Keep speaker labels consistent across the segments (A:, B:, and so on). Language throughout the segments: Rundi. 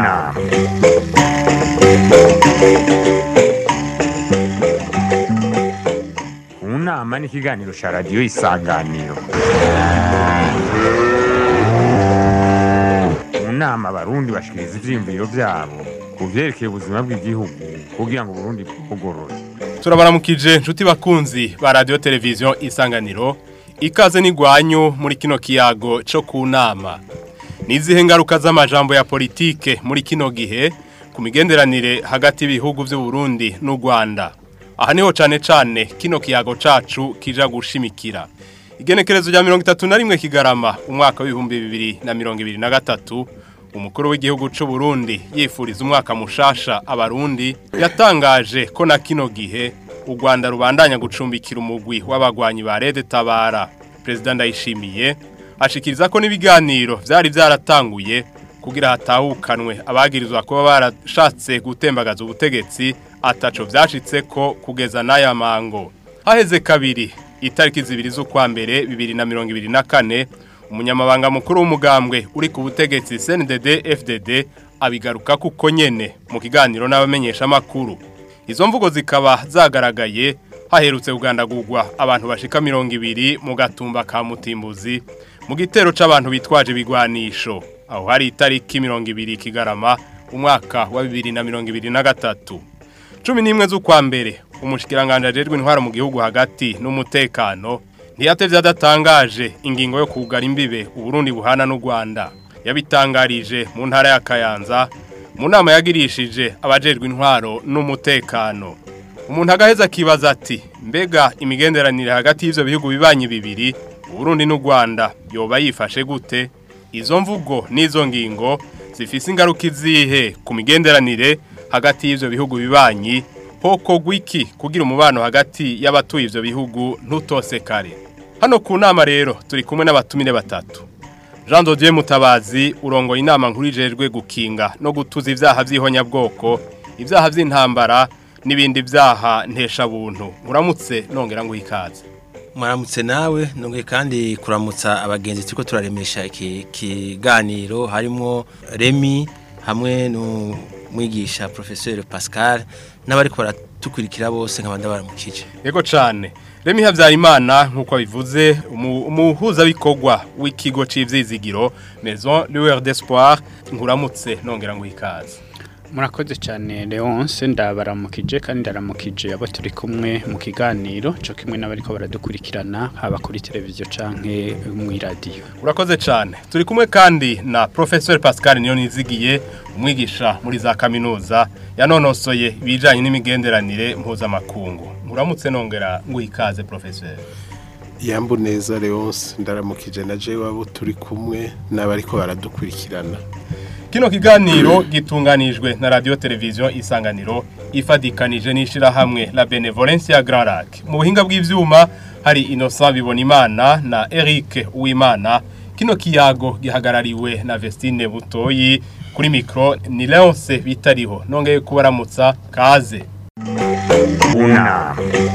A: nama mu nama ni ikiganiro cya radiyo isanganiro mu nama abarundi bashikiriza ivyiyumviro vyabo ku vyerekeye ubuzima bw'igihugu kugira ngo uburundi bwugorore
B: turabaramukije nshuti bakunzi ba radiyo televiziyo isanganiro ikaze n'igwanyu muri kino kiyago cyo ku nama nizihe ngaruka z'amajambo ya politike muri kino gihe ku migenderanire hagati y'ibihugu by'u Burundi n'u Rwanda aha niho cyane cyane kino kiyago cacu kija gushimikira igenekerezo rya mirongo itatu na rimwe kigarama umwaka w'ibihumbi bibiri na mirongo ibiri na gatatu umukuru w'igihugu cy'u Burundi yifuriza umwaka mushasha abarundi yatangaje ko na kino gihe u Rwanda rubandanya gucumbikira umugwi w'abagwanyi ba Rede Tabara President Ndayishimiye ashikiriza ko n'ibiganiro vyari byaratanguye kugira hatahukanwe abagirizwa kuba barashatse gutembagaza ubutegetsi ataco vyashitse ko kugeza n'aya mango haheze kabiri itariki zibiri z'ukwa mbere bibiri na mirongo ibiri na kane umunyamabanga mukuru w'umugambwe uri ku butegetsi CNDD FDD abigaruka kuko nyene mu kiganiro n'abamenyesha makuru izo mvugo zikaba zagaragaye haherutse kugandagurwa abantu bashika mirongo ibiri mu gatumba ka mutimbuzi mu gitero c'abantu bitwaje ibigwanisho aho hari itariki mirongo ibiri kigarama umwaka wa bibiri na mirongo ibiri na gatatu cumi n'imwe z'ukwa mbere umushikiranganje ajejwe intwara mu gihugu hagati n'umutekano ntiyatevye adatangaje ingingo yo kugara imbibe uburundi buhana n'u Rwanda yabitangarije mu ntara ya Kayanza mu nama yagirishije abajejwe intwaro n'umutekano umuntu agaheza akibaza ati mbega imigenderanire hagati y'ivyo bihugu bibanyi bibiri Burundi n'u Rwanda yoba yifashe gute izo mvugo n'izo ngingo zifise ingaruka izihe ku migenderanire hagati y'ivyo bihugu bibanyi hoko gwiki kugira umubano hagati y'abatuye ivyo bihugu ntutosekare hano ku nama rero turi kumwe n'abatumire batatu Jean Dodier Mutabazi urongoye inama nkuru ijejwe gukinga no gutuza ivyaha vy'ihonyabwoko ivyaha vy'intambara n'ibindi vyaha ntesha buntu uramutse nongera ngo ikaze
C: Mwaramutse nawe nongeye kandi kuramutsa abagenzi turiko turaremesha iki kiganiro harimo Remy hamwe n'umwigisha professeur Pascal n'abari baratukurikira bose nkabanda baramukije
B: Yego cane Remy Havyarimana nkuko bivuze umuhuza bikorwa w'ikigo c'ivyizigiro Maison Lueur d'Espoir nkuramutse nongera ngo ikaze
D: murakoze cyane leonce ndabaramukije kandi ndaramukije abo turi kumwe mu kiganiro cyo kimwe n'abariko baradukurikirana haba kuri televiziyo canke mu iradiyo
B: urakoze cyane turi kumwe kandi na professeur Pascal niyo nizigiye umwigisha muri za kaminuza yanonosoye ibijanye n'imigenderanire mpuzamakungu uramutse nongera ngo ikaze professeur
E: yambu neza leonce ndaramukije na jewe abo turi kumwe n'abariko baradukurikirana
B: Kino kiganiro gitunganijwe na radio televiziyo isanganiro ifadikanije n'ishirahamwe la Benevolence ya Grand Lac. Mu buhinga bw'ivyuma hari Innocent Bibonimana na Eric Uwimana. Kino kiyago gihagarariwe na Vestine Butoyi kuri micro ni Leonce bitariho. Nongeye kubaramutsa kaze.
A: unama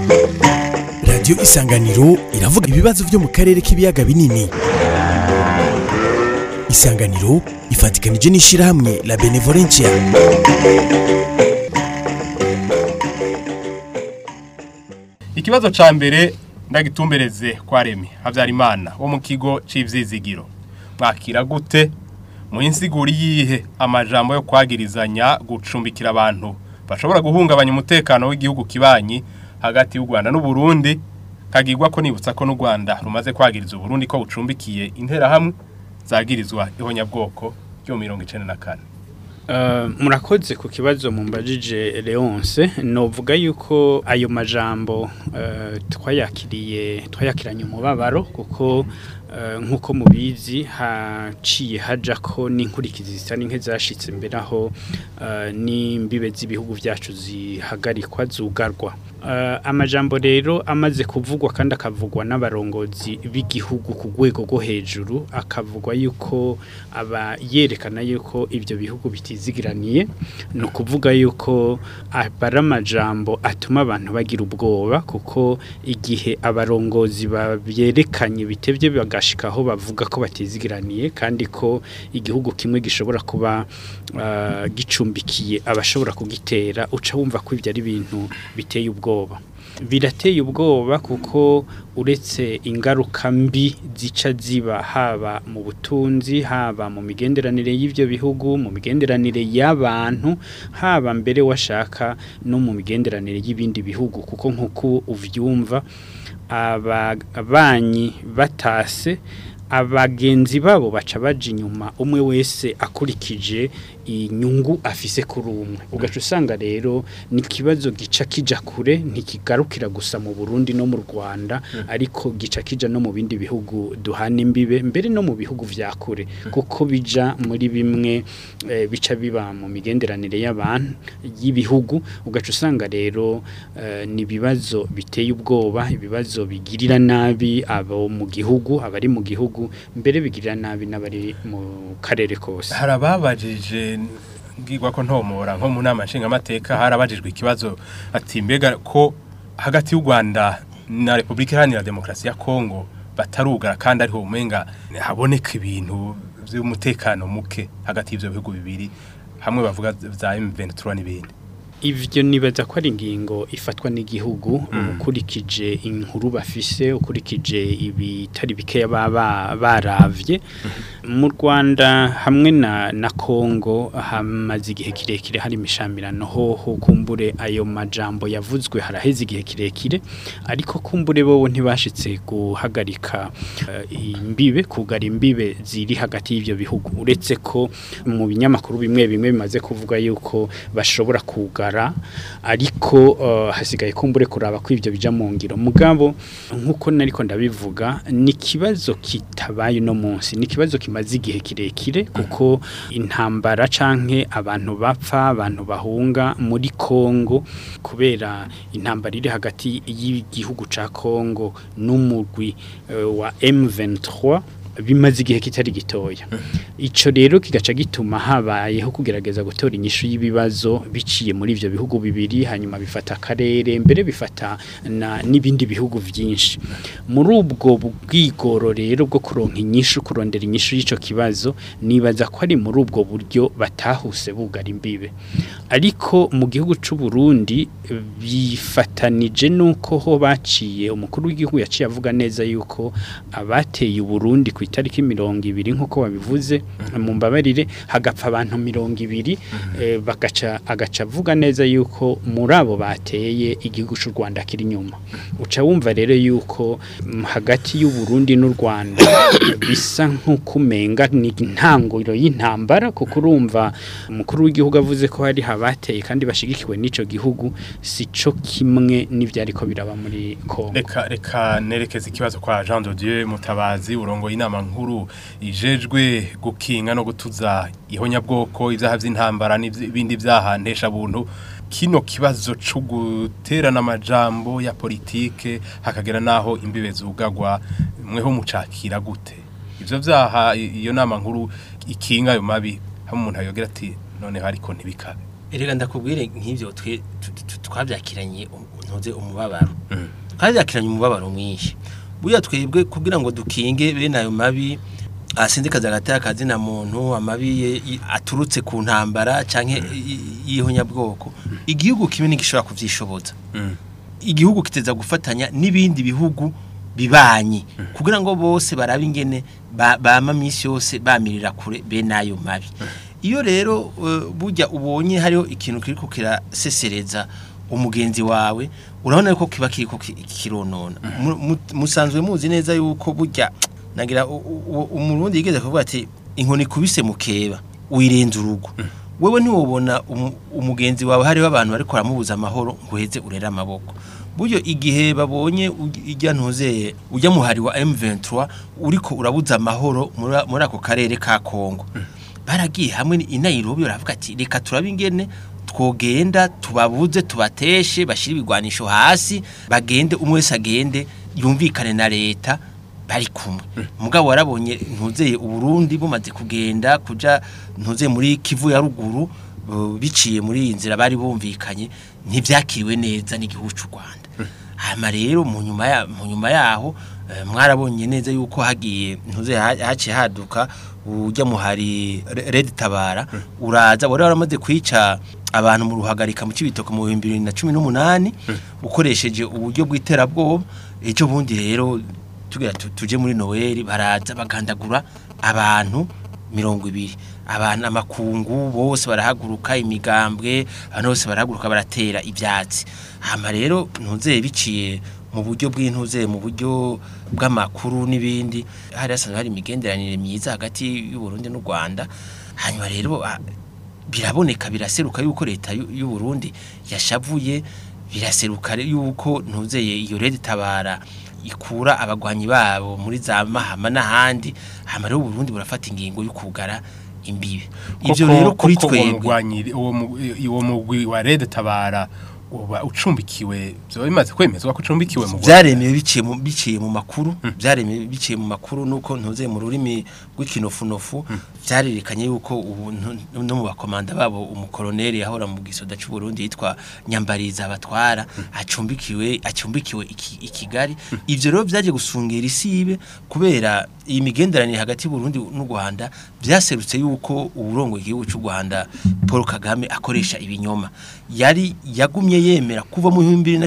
F: radiyo isanganiro iravuga ibibazo byo mu karere k'ibiyaga binini isanganiro ifatikanije n'ishyirahamwe la benevolencia
B: Ikibazo ca mbere ndagitumbereze kwa Remi Havyarimana wo mu kigo c'ivyizigiro. Mwakira gute mu insiguri yihe amajambo yo kwagirizanya gucumbikira abantu bashobora guhungabanya umutekano w'igihugu kibanyi hagati y'u Rwanda n'u Burundi kagirwa ko nibutsa ko n'u Rwanda rumaze kwagiriza Burundi ko bucumbikiye intera hamwe zagirizwa ihonyabwoko ryo 1994
D: Uh, murakoze ku kibazo mumbajije Leonce novuga yuko ayo majambo uh, twayakiriye twayakiranye umubabaro kuko uh, nkuko mubizi haciye haja ko n'inkurikizi zisa n'inke zashitse mbere aho uh, n'imbibe z'ibihugu vyacu zihagarikwa zugarwa uh, amajambo rero amaze kuvugwa kandi akavugwa n'abarongozi b'igihugu ku rwego rwo hejuru akavugwa yuko aba yerekana yuko ivyo bihugu bitizigiraniye ni ukuvuga yuko abari amajambo atuma abantu bagira ubwoba kuko igihe abarongozi babyerekanye bitevye barashika aho bavuga ko batizigiraniye kandi ko igihugu kimwe gishobora kuba ah, gicumbikiye abashobora kugitera uca wumva ko ibyo ari ibintu biteye ubwoba birateye ubwoba kuko uretse ingaruka mbi zica ziba haba mu butunzi haba mu migenderanire y'ibyo bihugu mu migenderanire y'abantu haba mbere washaka no mu migenderanire y'ibindi bihugu kuko nk'uko uvyumva ababanyi batase abagenzi babo baca baja inyuma umwe wese akurikije inyungu afise kuri umwe ugaca usanga rero ni ikibazo gica kija kure ntikigarukira gusa mu Burundi no mu Rwanda ariko gica kija no mu bindi bihugu duhana imbibe mbere no mu bihugu vya kure kuko bija muri bimwe eh, bica biba mu migenderanire y'abantu y'ibihugu ugaca usanga rero eh, ni ibibazo biteye ubwoba ibibazo bigirira nabi abo mu gihugu abari mu gihugu mbere bigirira nabi n'abari mu karere kose
B: hari ababajije ngirwa ko ntomora nko mu nama nshingamateka harabajijwe ikibazo ati mbega ko hagati y'u Rwanda na Repubulika Iharanira Demokarasi ya Kongo batarugara kandi ariho umenga haboneka ibintu by'umutekano muke hagati y'ivyo bihugu bibiri hamwe bavuga za M23 n'ibindi
D: Ivyo nibaza ko ari ingingo ifatwa n'igihugu ukurikije inkuru bafise ukurikije ibitari bikeya baba baravye mu Rwanda hamwe na na Kongo hamaze igihe kirekire hari imishamirano hoho kumbure ayo majambo yavuzwe haraheze igihe kirekire ariko kumbure bobo ntibashitse guhagarika eh, imbibe kugara imbibe ziri hagati y'ivyo bihugu uretse ko mu binyamakuru bimwe bimwe bimaze kuvuga yuko bashobora kugara ariko uh, hasigaye kumbure kuraba ko ivyo bija mu ngiro mugabo nkuko nariko ndabivuga ni kibazo kitabaye no munsi ni kibazo kimaze igihe kirekire kuko intambara canke abantu bapfa abantu bahunga muri Kongo kubera intambara iri hagati y'igihugu ca Kongo n'umugwi uh, wa M23 bimaze igihe kitari gitoya ico rero kigaca gituma habayeho kugerageza gutora inyishu y'ibibazo biciye muri ivyo bihugu bibiri hanyuma bifata akarere mbere bifata na n'ibindi bihugu vyinshi muri ubwo bwigoro rero bwo kuronka inyishu kurondera inyishu y'ico kibazo nibaza ko ari muri ubwo buryo batahuse bugara imbibe ariko mu gihugu c'u Burundi bifatanije nuko ho baciye umukuru w'igihugu yaciye avuga neza yuko abateye u Burundi ku itariki mirongo ibiri nk'uko babivuze mu mbabarire hagapfa abantu mirongo ibiri eh, bagaca agaca avuga neza yuko muri abo bateye igihugu cy'u Rwanda kiri inyuma uca wumva rero yuko mm, hagati y'u Burundi n'u Rwanda bisa nk'ukumenga ni intangiriro y'intambara kuko urumva umukuru w'igihugu avuze ko hari habateye kandi bashigikiwe n'ico gihugu sico kimwe n'ivyariko biraba muri Kongo
B: reka reka nerekeza ikibazo kwa Jean de Dieu mutabazi urongo inama nkuru ijejwe gukinga no gutuza ihonyabwoko ivyaha vy'intambara n'ibindi vyaha ntesha buntu kino kibazo cyo guterana amajambo ya politike hakagera naho imbibe zugagwa mweho mucakira gute ivyo vyaha i- iyo nama nkuru ikinga ayo mabi hamwe umuntu ayogera ati noneho ariko ntibikabe
C: Erega ndakubwire nk'ivyo twe tu- tu- twavyakiranye um- ntuze umubabaro. Twavyakiranye umubabaro mwinshi. Buya twebwe kugira ngo dukinge bene ayo mabi asindikaza agataya kazi na muntu amabi ye- i- aturutse ku ntambara canke i- i- y'ihonyabwoko. Igihugu kimwe ntigishobora kuvyishoboza. Igihugu kiteza gufatanya n'ibindi bihugu bibanyi kugira ngo bose barabe ingene ba- bama misi yose bamirira kure bene ayo mabi. iyo rero eh, burya ubonye hariho ikintu kiriko kirasesereza umugenzi wawe urabona ko kiba kiriko ki- kironona Mu- mu- musanzwe muzi neza yuko burya nagira u- u- umurundi yigeze kuvuga ati inkoni kubise mukeba wirenza urugo wewe ntiwobona umu- umugenzi wawe hariho abantu bariko baramubuza amahoro ngo uheze urere amaboko buryo igihe babonye uj- ijya ntuzeye ujya muhari wa M23 uriko urabuza amahoro muri- muri ako karere ka Kongo baragiye hamwe i Nairobi baravuga ati reka turabe ingene twogenda tubabuze tubateshe bashira ibigwanisho hasi bagende umwe wese agende yumvikane na leta bari kumwe mugabo warabonye ntuzeye uburundi bumaze kugenda kuja ntuzeye muri kivu ya ruguru bu- biciye muri iyi nzira bari bumvikanye ntibyakiriwe neza n'igihugu cy'u Rwanda hama rero mu nyuma ya mu nyuma yaho eh, mwarabonye neza yuko hagiye ntuze ha- haciye haduka ujya muhari Re- Red Tabara uraza wari waramaze kwica abantu mu ruhagarika mu cibitoke mu 2018 ukoresheje uburyo bw'iterabwoba ejo bundi rero tugira tu- tuje muri Noel baraza bagandagura abantu mirongo ibiri abantu amakungu bose barahaguruka imigambwe abantu bose barahaguruka baratera ibyatsi hama rero ntuze biciye mu buryo bw'intuze mu buryo bw'amakuru n'ibindi hari hasanzwe hari imigenderanire myiza hagati y'u Burundi n'u Rwanda hanyuma rero ah, biraboneka biraseruka yuko leta y'u y'u Burundi yashavuye biraseruka re- yuko ntuzeye iyo rede tabara ikura abagwanyi babo muri za mahama n'ahandi hama rero u Burundi burafata ingingo yo kugara imbibe ivyo
B: Koko-
C: rero kuri
B: koko uwo
C: twebwe
B: mugwanyi- uwo mu- uwo mugwi wa Red Tabara uba ucumbikiwe byo bimaze kwemezwa ko ucumbikiwe mu Rwanda.
C: vyaremewe biciye mu biciye mu makuru vyaremewe biciye mu makuru nuko ntuze mu rurimi rw'ikinofunofu vyarerekanye yuko ubu ntu- no mu bakomanda babo umukoloneli yahora mu gisoda cy'u Burundi yitwa Nyambariza abatwara acumbikiwe acumbikiwe iki- i Kigali ivyo rero vyaje gusungera isibe kubera iyi migenderanire hagati y'u Burundi n'u Rwanda vyaserutse yuko uburongo igihugu cy'u Rwanda Paul Kagame akoresha ibinyoma yari yagumye yemera kuva mu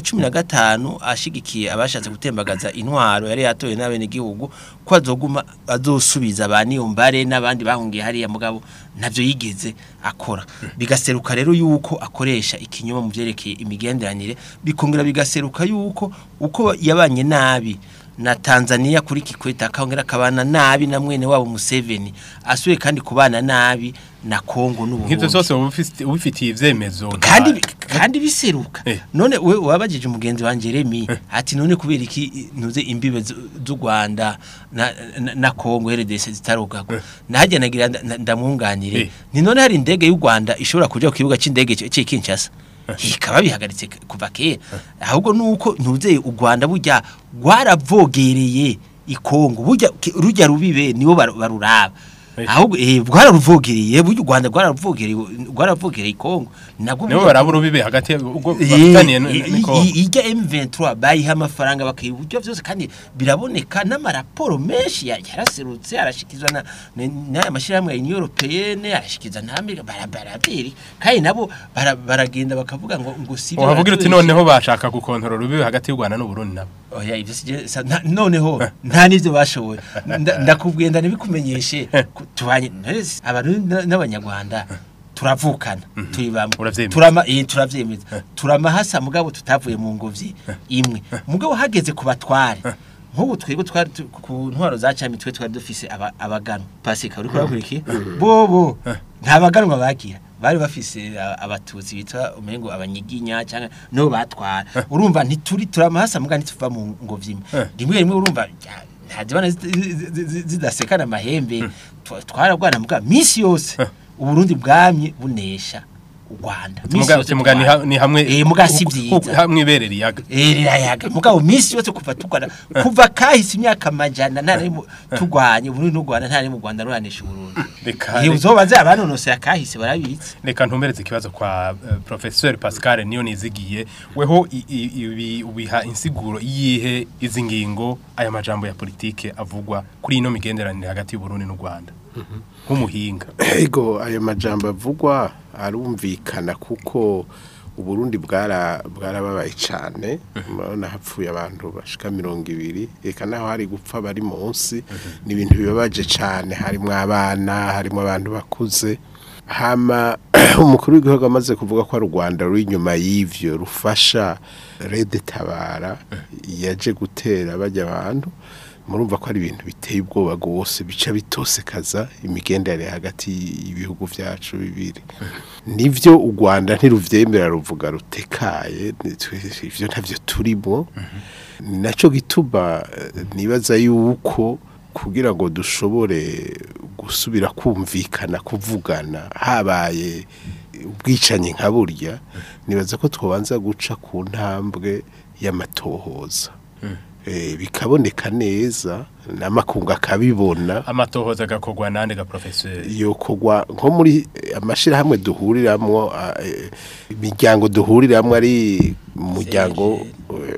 C: 2015 ashigikiye abashatse gutembagaza intwaro yari yatoye n'abene gihugu ko azoguma azosubiza abaniyo mbare n'abandi bahungiye hariya mugabo navyo yigeze akora bigaseruka rero yuko akoresha ikinyoma mu vyerekeye imigenderanire bikongera bigaseruka yuko uko yabanye nabi na Tanzania kuri Kikwete akongera akabana nabi na mwene wabo Museveni asuye kandi kubana nabi na Kongo n'u
B: nk'ivyo
C: Burundi
B: byose uba ufise- ubifitiye ivyemezo
C: kandi
B: nta-
C: kandi biseruka
B: Eh.
C: none we wabajije umugenzi wa Jeremy ati none kubera iki ntuze imbibe zu- z'u Rwanda na, na, na Kongo RDC zitarugagwa najya nagira nda- nda- ndamwunganire
B: Eh.
C: ni none hari indege y'u Rwanda ishobora kuja ku kibuga c'indege c'i Kinshasa ikaba bihagaritse k- kuva kera ahubwo nuko ntuzeye u Rwanda burya rwaravogereye ikongo burya ki- rujya rubibe nibo baru- baruraba
B: Eh.
C: ahubwo eh rwararuvogereye burya u Rwanda rwararuvogereye rwararuvogereye ikongo nabwo
B: nibo
C: burya-
B: barabura ubibe hagati ya- ubwo bafitaniye n- n- niko
C: ijya M23 bayiha amafaranga bakiha uburyo byose kandi biraboneka n'amaraporo menshi ya- yaraserutse arashikizwa na na- n'aya mashyirahamwe ya Union Européenne arashikizwa na Amerika barabarabiri kandi nabo bara- baragenda bakavuga ngo ngo si
B: uhavugira uti noneho bashaka gukontorora ubibe hagati y'u Rwanda n'u Burundi nabo
C: oya ibyo sije sa- nta- noneho nta nivyo bashoboye Nda- ndakubwiye ndanabikumenyeshe ku- tubanye none abantu n- n'abanyarwanda turavukana turi bamwe
B: Uravyemeza.
C: turama eh turavyemeza turamahasa mugabo tutavuye mu ngobyi imwe mugabo hageze ku batware nk'ubu twebwe twari tu- ku ntwaro za cami twe twari dufise aba- abaganwa pasika uri kurakurikiye bobo nta baganwa bagira bari bafise a- abatutsi bitwa umengo abanyiginya cyangwa no batwara urumva ntituri turamahasa mugabo ntituva mu ngobyi imwe rimwe rimwe urumva ya- ntazibana zidasekana amahembe twa- twarabwana mugabo minsi yose uburundi bwamye bunesha u Rwanda Minsi
B: Muga-
C: yose
B: muga ni ha-
C: turwana.
B: ni hamwe
C: eh muga si
B: ku- ku-
C: byiza
B: hamwe iberera iyaga
C: Eh rirayaga mugabo minsi yose kuva tukwana kuva kahise imyaka majana nta rimwe tugwanye Burundi n'u Rwanda nta rimwe u Rwanda ruranisha Burundi
B: reka
C: iyo uzobaze abanonosoye akahise barabitse
B: reka ntumbereze ikibazo kwa uh, professeur Pascal niyo nizigiye weho i- i- ibi ubiha insiguro yihe izi ngingo aya majambo ya politike avugwa kuri ino migenderanire hagati y'u Burundi n'u Rwanda nk'umuhinga
E: ego ayo majambo avugwa arumvikana kuko uburundi bwara bwarababaye cyane murabona hapfuye abantu bashika mirongo ibiri reka naho hari gupfa bari munsi ni ibintu bibabaje cyane harimo abana harimo abantu bakuze hama umukuru w'igihugu amaze kuvuga ko ari u rwanda ruri inyuma y'ivyo rufasha rede tabara yaje gutera bajya abantu murumva ko ari ibintu biteye ubwoba rwose bica bitosekaza imigenderanire hagati y'ibihugu byacu bibiri nivyo u rwanda ntiruvyemera ruvuga rutekaye nitwe- ivyo ntavyo turimo ni nacyo gituma eh, nibaza yuko kugira ngo dushobore gusubira kumvikana kuvugana habaye ubwicanyi nka burya nibaza ko twabanza guca ku ntambwe y'amatohoza Eh, bikaboneka neza n'amakungu akabibona
B: amatohoza agakorwa nande ga professeur
E: yokogwa nko muri eh, amashirahamwe duhuriramwo ah, eh, imiryango duhuriramwo ari umuryango eh,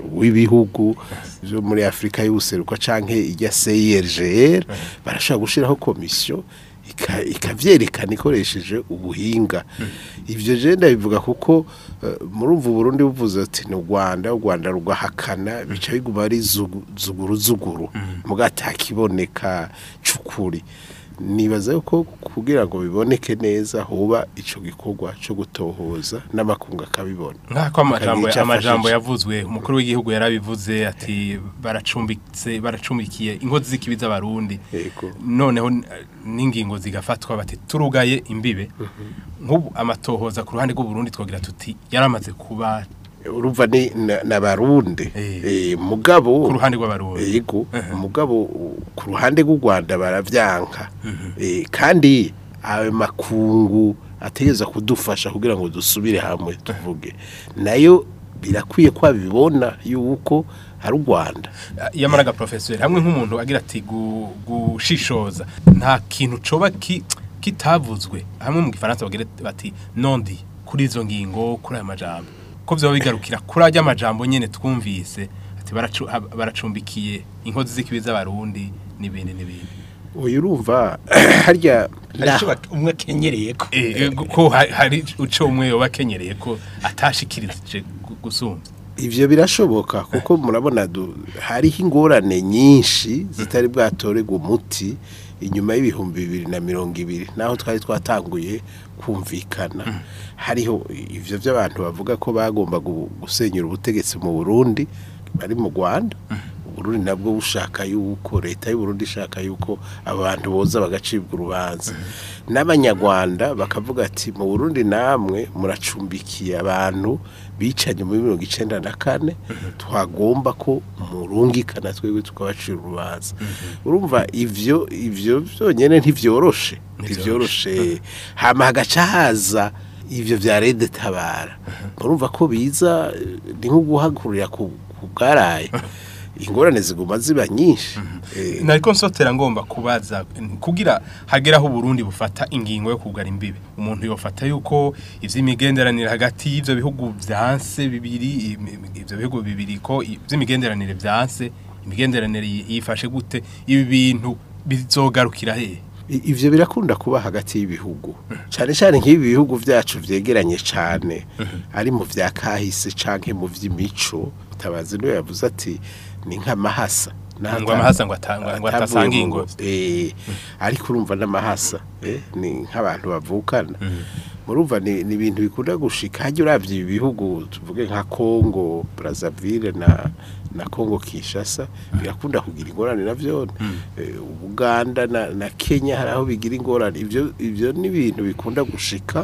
E: w'ibihugu byo muri Afrika y'ubuseruko canke ijya CIRGL barashaka gushiraho komisiyo ika- ikavyerekana ikoresheje ubuhinga ivyo je ndabivuga kuko eh, murumva Burundi buvuze ati ni u Rwanda u Rwanda rugahakana bica biguma ari zugu- zuguru zuguru mugatakiboneka cukuri nibaza yuko kugira ngo biboneke neza hoba ico gikorwa cyo gutohoza n'amakunga akabibona
B: nk'ako amajambo
E: Akagira ico
B: amajambo
E: afashije.
B: yavuzwe umukuru w'igihugu yarabivuze ati baracumbitse baracumbikiye inkozi z'ikibi z'abarundi
E: Yego.
B: noneho n- n'ingingo zigafatwa bati turugaye imbibe nk'ubu amatohoza ku ruhande rw'uburundi twogira tuti yaramaze kuba
E: urumva ni na- n'abarundi
B: Eh.
E: eh mugabo
B: ku ruhande rw'abarundi
E: yego mugabo u- ku ruhande rw'u Rwanda baravyanka eh kandi ayo makungu ategeza kudufasha kugira ngo dusubire hamwe tuvuge nayo birakwiye ko abibona yuko ari u Rwanda
B: yamaraga professeur hamwe nk'umuntu agira ati gu- gushishoza nta kintu coba ki- kitavuzwe hamwe mu gifaransa bagira bati nondi kuri izo ngingo kuri aya majambo ko vyoba bigarukira kuri ajya amajambo nyene twumvise ati baracu- hab- baracumbikiye inkozi z'ikibi z'abarundi n'ibindi n'ibindi
E: uyu urumva harya
C: Hari ico bak- umwe akenyereye ko
B: Eh, eh, ko ha- hari uco umwe yoba akenyereye ko atashikirije gu- gusumvya
E: Ivyo birashoboka kuko murabona du- hariho ingorane nyinshi zitari bwatorerwa umuti inyuma y'ibihumbi bibiri na mirongo ibiri naho twari twatanguye kumvikana hariho ivyo by'abantu bavuga ko bagomba gu- gusenyura ubutegetsi mu Burundi bari mu Rwanda Burundi nabwo bushaka yuko leta y'u Burundi ishaka yuko abantu boza bagacibwa urubanza n'abanyarwanda bakavuga ati mu Burundi namwe muracumbikiye abantu bicanye muri mirongo icenda na kane twagomba ko murungikana twebwe tukabacira urubanza urumva ivyo ivyo byonyene ntivyoroshe ntivyoroshe hama hagaca haza ivyo vya rede tabara urumva ko biza eh, ni nko guhagurira ku ku bwaraye ingorane ziguma ziba nyinshi Eh,
B: nariko nsotera ngomba kubaza kugira hageraho Burundi bufata ingingo yo kugara imbibe umuntu yofata yuko ivy'imigenderanire hagati y'ivyo bihugu vyanse bibiri im- im- ivyo bihugu bibiri ko i- ivy'imigenderanire vyanse imigenderanire yi- yifashe gute ibi bintu bizogarukira hehe
E: I- ivyo birakunda kuba hagati y'ibihugu cyane cyane nk'ibi bihugu vyacu vyegeranye cyane ari mu vya kahise canke mu vy'imico tabazi niwe yavuze ati ni nk'amahasa N'ahata-
B: ngo amahasa ngo atangwa ngo
E: atavuye
B: atasanga
E: mu
B: ingo
E: ngo- eh ariko urumva n'amahasa eh ni nk'abantu bavukana murumva ni ni ibintu bikunda gushika hajya uravye ibi bihugu tuvuge nka Congo Brazzaville na na Congo Kinshasa birakunda kugira ingorane navyo eh, Uganda na, na Kenya hari aho bigira ingorane ivyo ivyo ni ibintu bikunda gushika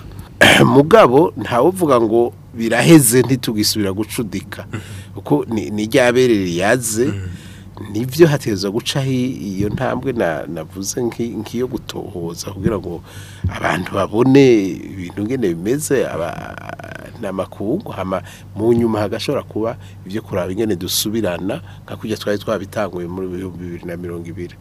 E: mugabo ntawuvuga ngo biraheze ntitugisubira gucudika kuko ni ni ryaberere yaze nivyo hategezwa guca hi- iyo ntambwe na navuze nki- nk'iyo gutohoza kugira ngo abantu babone ibintu ngene bimeze aba namakungu hama mu nyuma hagashobora kuba ivyo kuraba ingene dusubirana nka kujya twari twabitanguye muri bihumbi bibiri na mirongo ibiri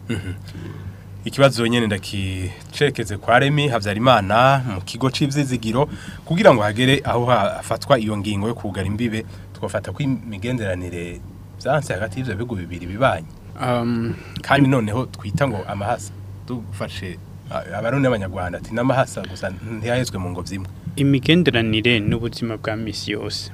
B: ikibazo nyene ndakicerekeze kwa Remi Havyarimana mu kigo c'ivzizigiro kugira ngo hagere aho hafatwa iyo ngingo yo kugara imbibe twafata ko imigenderanire vyanse hagati y'ivyo bihugu bibiri bibanye
D: Um,
B: kandi noneho twita ngo amahasa dufashe a- abarundi n'abanyarwanda ati n'amahasa gusa ntiyahezwe mu ngo zimwe
D: imigenderanire n'ubuzima bwa misi yose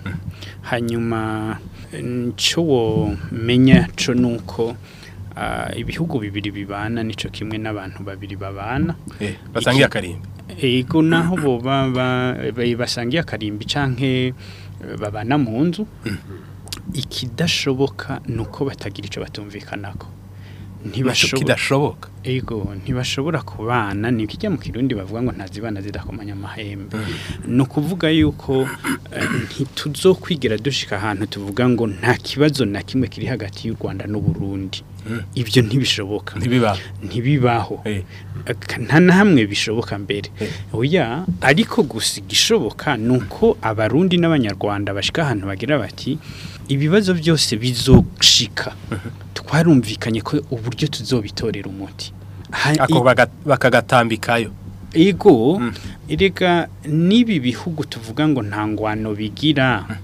D: hanyuma icyo womenya cyo ni uko ah, ibihugu bibiri bibana nicyo kimwe n'abantu babiri babana
B: eh basangiye akarimbi
D: ego naho boba ba- ba- basangiye akarimbi canke eh, babana mu nzu ikidashoboka ni uko batagira icyo batumvikanako ntibashobora
B: kidashoboka
D: ego ntibashobora kubana ni ikijya mu kirundi bavuga ngo ntazibana zidakomanya amahembe ni ukuvuga yuko eh, ntituzokwigera dushika ahantu tuvuga ngo nta kibazo na kimwe kiri hagati y'u Rwanda n'u Burundi ibyo ntibishoboka
B: ntibiba
D: ntibibaho
B: eh
D: Aka- nta na hamwe bishoboka mbere
B: Eh.
D: oya ariko gusa igishoboka ni uko abarundi n'abanyarwanda bashika ahantu bagira bati ibibazo byose bizoshika twarumvikanye ko uburyo tuzobitorera umuti Ha-
B: ako
D: i-
B: baga- bakagatambikayo
D: ego erega n'ibi bihugu tuvuga ngo nta ngwano bigira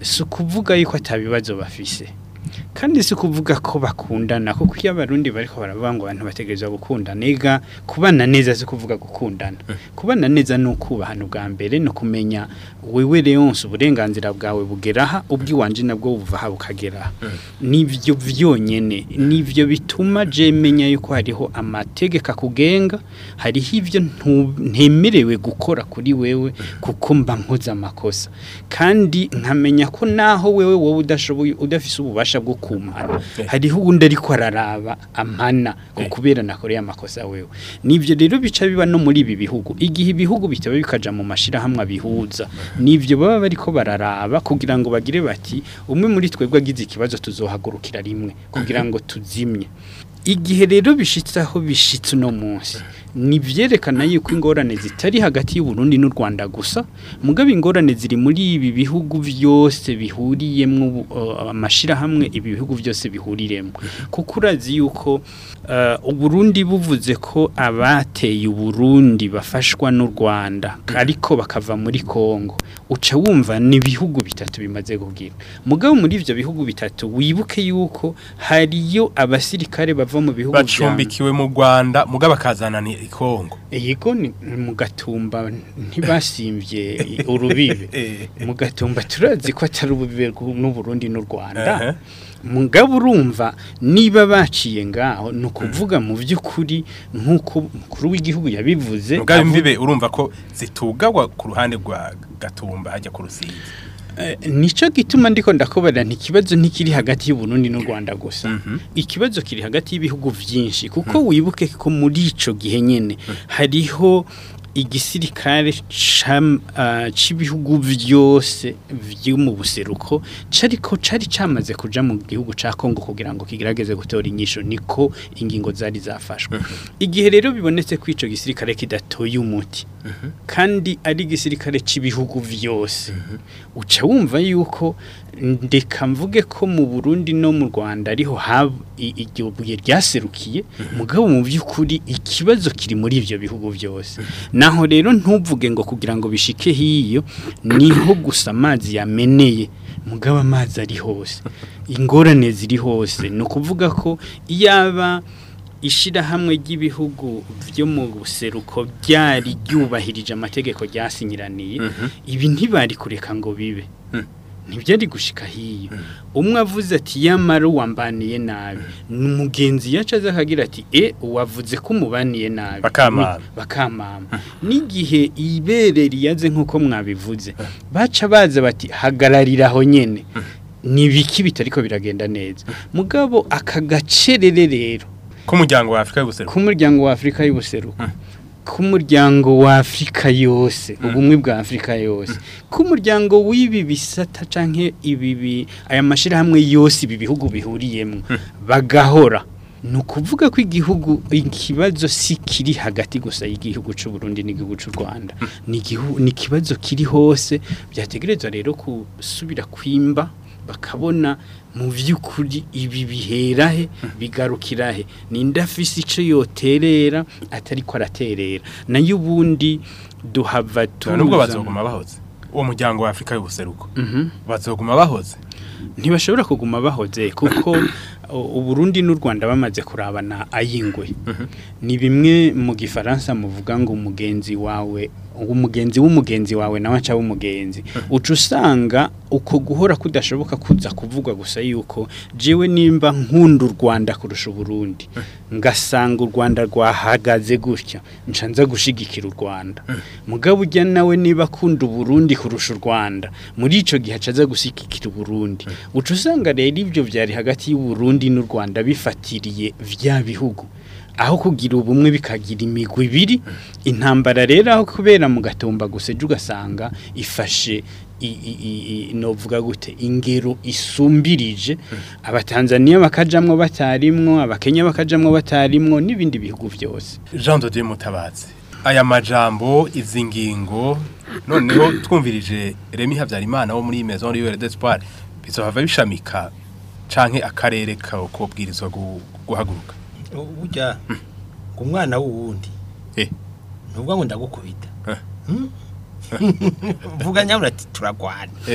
D: si ukuvuga yuko atabibazo bafise kandi si ukuvuga ko bakundana kuko iyo abarundi bariko baravuga ngo abantu bategerezwa gukundana ega kubana neza si kuvuga gukundana kubana neza ni ukubahana ubwa mbere no kumenya wewe Leonce uburenganzira bwawe bugeraha ubwiwanje nabwo buvaha bukageraha nivyo vyonyene nivyo bituma je menya yuko hariho amategeko akugenga hariho ivyo ntu- ntemerewe gukora kuri wewe kuko mba nkoze amakosa kandi nkamenya ko naho wewe wowe udashoboye udafise ububasha bwo kumana hariho uwundi ariko araraba amana ko kubera nakoreye amakosa wewe nivyo rero bica biba no muri ibi bihugu igihe ibihugu bitaba bikaja mu mashirahamwe abihuza nivyo baba bariko bararaba kugira ngo bagire bati umwe muri twebwe agize ikibazo tuzohagurukira rimwe kugira ngo tuzimye igihe rero bishitse aho bishitse uno munsi ni vyerekana yuko ingorane zitari hagati y'u Burundi n'u Rwanda gusa mugabo ingorane ziri muri ibi bihugu vyose bihuriyemwo ubu- uh, amashirahamwe ibi bihugu vyose bihuriremwo kuko urazi yuko uh, u Burundi buvuze ko abateye u Burundi bafashwa n'u Rwanda ariko bakava muri Kongo uca wumva ni ibihugu bitatu bimaze kugira mugabo muri ivyo bihugu bitatu wibuke yuko hariyo abasirikare bava mu bihugu vya-
B: bacumbikiwe mu Rwanda mugabo bakazana ni Kongo
D: Yego ni mu gatumba ntibasimbye urubibe
B: Eh.
D: mu gatumba turazi ko atari ububibe rw'u- n'Uburundi n'u Rwanda
B: Ehe.
D: mugabo urumva niba baciye ngaho ni ukuvuga mu by'ukuri nk'uko umukuru w'igihugu yabivuze
B: mugabo
D: avu-
B: imbibe urumva ko zitugagwa ku ruhande rwa Gatumba hajya ku Rusizi
D: Eh, nico gituma ndiko ndakobera nti kibazo ntikiri hagati y'u Burundi n'u Rwanda gusa ikibazo kiri hagati y'ibihugu vyinshi kuko wibuke ko muri ico gihe nyene hariho igisirikare cam- ah, c'ibihugu vyose vyo mu buseruko cariko cari camaze kuja mu gihugu ca Kongo kugira ngo kigerageze gutora inyisho niko ingingo zari zafashwe igihe rero bibonetse ko ico gisirikare kidatoye umuti kandi ari igisirikare cy'ibihugu vyose uca wumva yuko ndeka mvuge ko mu Burundi no mu Rwanda ariho hab iryo buye ryaserukiye mugabo mu by'ukuri ikibazo kiri muri ivyo bihugu byose naho rero ntuvuge ngo kugira ngo bishike hiyo niho gusa amazi yameneye mugabo amazi ari hose ingorane ziri hose ni ukuvuga ko iyaba ishirahamwe ry'ibihugu byo mu buseruko byari ryubahirije amategeko ryasinyiraniye ibi ntibari kureka ngo bibe ntibyari gushika hiyo umwe avuze ati yamara uwambaniye nabi umugenzi yaca aza akagira ati e uwavuze ko umubaniye nabi
B: Bakamama.
D: Ni- bakamama n'igihe ibere riyaze nk'uko mwabivuze baca baza bati hagararira aho nyene ni biki bitariko biragenda neza mugabo aka gacerere rero
B: k'umuryango wa Afrika y'ubuseruko
D: k'umuryango wa Afrika y'ubuseruko k'umuryango wa Afrika yose ubumwe bwa Afrika yose k'umuryango w'ibi bisata canke ibi bi- aya mashirahamwe yose ibi bihugu bihuriyemo bagahora ni ukuvuga ko igihugu ikibazo si kiri hagati gusa y'igihugu cy'u Burundi n'igihugu cy'u Rwanda ni igihu- ni ikibazo kiri hose byategerezwa rero gusubira kwimba bakabona mu by'ukuri ibi biherahe bigarukirahe ninde afise icyo yoterera atari ko araterera nayo ubundi duhava tuza
B: nubwo bazoguma bahoze uwo muryango wa Afrika y'ubuseruko
D: Mhm.
B: bazoguma bahoze
D: ntibashobora kuguma bahoze kuko u- Uburundi n'u Rwanda bamaze kurabana ayingwe ni bimwe mu gifaransa muvuga ngo umugenzi wawe umugenzi w'umugenzi wawe nawe aca w'umugenzi uca usanga uko guhora kudashoboka kuza kuvugwa gusa yuko jewe nimba nkunda u Rwanda kurusha Uburundi ngasanga u Rwanda rwahagaze gutya nca nza gushigikira u Rwanda mugabo ujya nawe niba akunda Uburundi kurusha u Rwanda muri ico gihe acaza gushigikira Uburundi uca usanga rero ibyo byari hagati y'u Burundi n'u Rwanda bifatiriye vya bihugu aho kugira ubumwe bikagira imigwi ibiri intambara rero aho kubera mu gatumba gusa ejo ugasanga ifashe i- i- i- i- novuga gute ingero isumbirije abatanzaniya bakajamwo batarimwo abakenya bakajamwo batarimwo n'ibindi bihugu byose
B: Jean de Dieu Mutabazi aya majambo izi ngingo noneho twumvirije Remy Havyarimana wo muri Maison Libre d'Espoir bizohava bishamika canke akarere ka kobwirizwa gu- guhaguruka
C: burya ngo umwana w'uwundi
B: Eh.
C: ntuvuga ngo ndagukubita
B: Eh.
C: Hmm? vuga nyabura ati turagwana
B: Eh.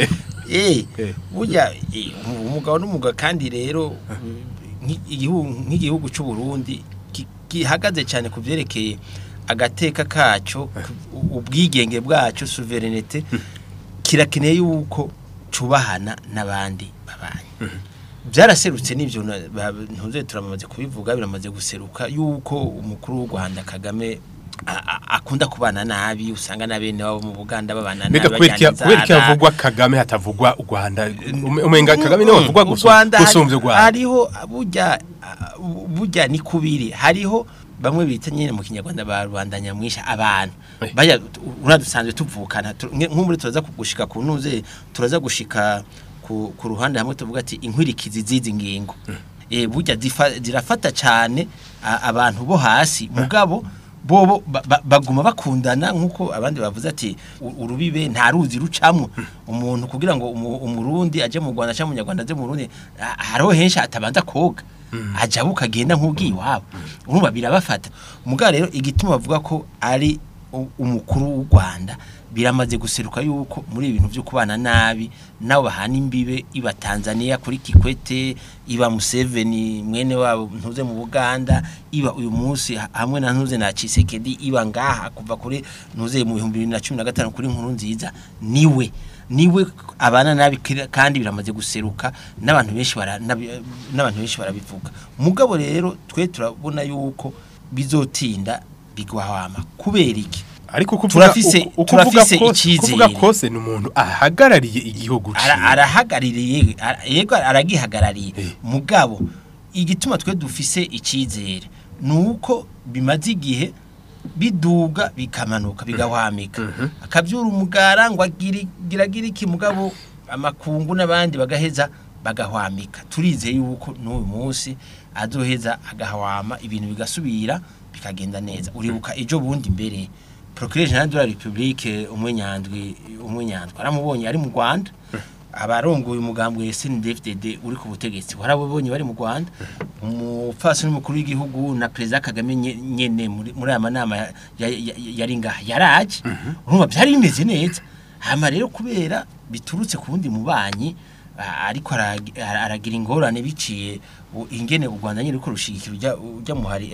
C: eh
B: Eh.
C: burya eh, umugabo n'umugabo kandi rero nk'i- igihugu nk'igihugu cy'u Burundi ki- gihagaze cyane ku byerekeye agateka kaco ku- ubwigenge bwacu souveraineté kirakeneye yuko cubahana n'abandi babanyi byaraserutse n'ibyo na- ba- ntuze turamaze kubivuga biramaze guseruka yuko umukuru w'u Rwanda Kagame a- a- akunda kubana nabi usanga na bene wabo mu Buganda babana nabi
B: mbega kubera iki-
C: bajyana
B: kubera iki
C: inzara.
B: havugwa kagame hatavugwa u rwanda Ume- umenga kagame niwe havugwa
C: Mm, u
B: gusu-
C: Rwanda hari-
B: gusumbya u rwanda
C: hariho burya ah, burya ni kubiri hariho bamwe bita nyine mu kinyarwanda ba rubanda nyamwisha abantu
B: Eh.
C: baya uradusanzwe tuvukana tu- nge- nk'umuri turaza gushika ku ntuze turaza gushika ku, ku ruhande hamwe tuvuga ati inkwirikizi zizi ngingo eh burya zifa- zirafata cyane a- abantu bo hasi mugabo bobo ba- ba- baguma bakundana nkuko abandi bavuze ati u- urubibe nta ruzi rucamwo umuntu kugira ngo umu- umurundi aje mu Rwanda cyangwa umunyarwanda aje mu Burundi ah, hariho henshi atabanza koga aja ukagenda nk'ubwiye iwabo urumva birabafata mugabo rero igituma bavuga ko ari u- umukuru w'u Rwanda biramaze guseruka yuko muri ibintu byo kubana nabi nabo bahana imbibe iba Tanzania kuri Kikwete iba Museveni mwene wabo ntuze mu Buganda iba uyu munsi ha- hamwe na ntuze na Chisekedi iba ngaha kuva kuri ntuze mu 2015 kuri nkuru nziza niwe niwe abana nabi kira- kandi biramaze guseruka n'abantu benshi bara nabi- n'abantu benshi barabivuga mugabo rero twe turabona yuko bizotinda bigwahama kubera iki
B: ariko kuvuga
C: Turafise-
B: uku- uku uvuga
C: turafise
B: kose-
C: icizere.
B: kuvuga kose ni umuntu ahagarariye igihugu
C: Ara-
B: ciwe
C: arahagarariye ara- yego aragihagarariye
B: Eh.
C: mugabo igituma twe dufise icyizere ni uko bimaze igihe biduga bikamanuka bigahwamika akabyura umugara ngo agiri- giragira iki mugabo amakungu n'abandi bagaheza bagahwamika turizeye yuko n'uyu munsi azoheza agahwama ibintu bigasubira bikagenda neza uribuka ejo bundi mbere procureur general de la republique umwenyandwi umwenyandwi aramubonye ari mu Rwanda abarongoye umugambwe SNDFDD uri ku butegetsi warabonye bari mu Rwanda umupfasoni mukuru w'igihugu na president Kagame nye- nyene muri muri aya manama ya- ya- ya- yari ngaha yaraje urumva byari bimeze neza hama rero kubera biturutse ku wundi mubanyi a- ariko arag- ara- aragira ingorane biciye u- ingene u Rwanda nyine ruko rushigikira ujya ujya muhari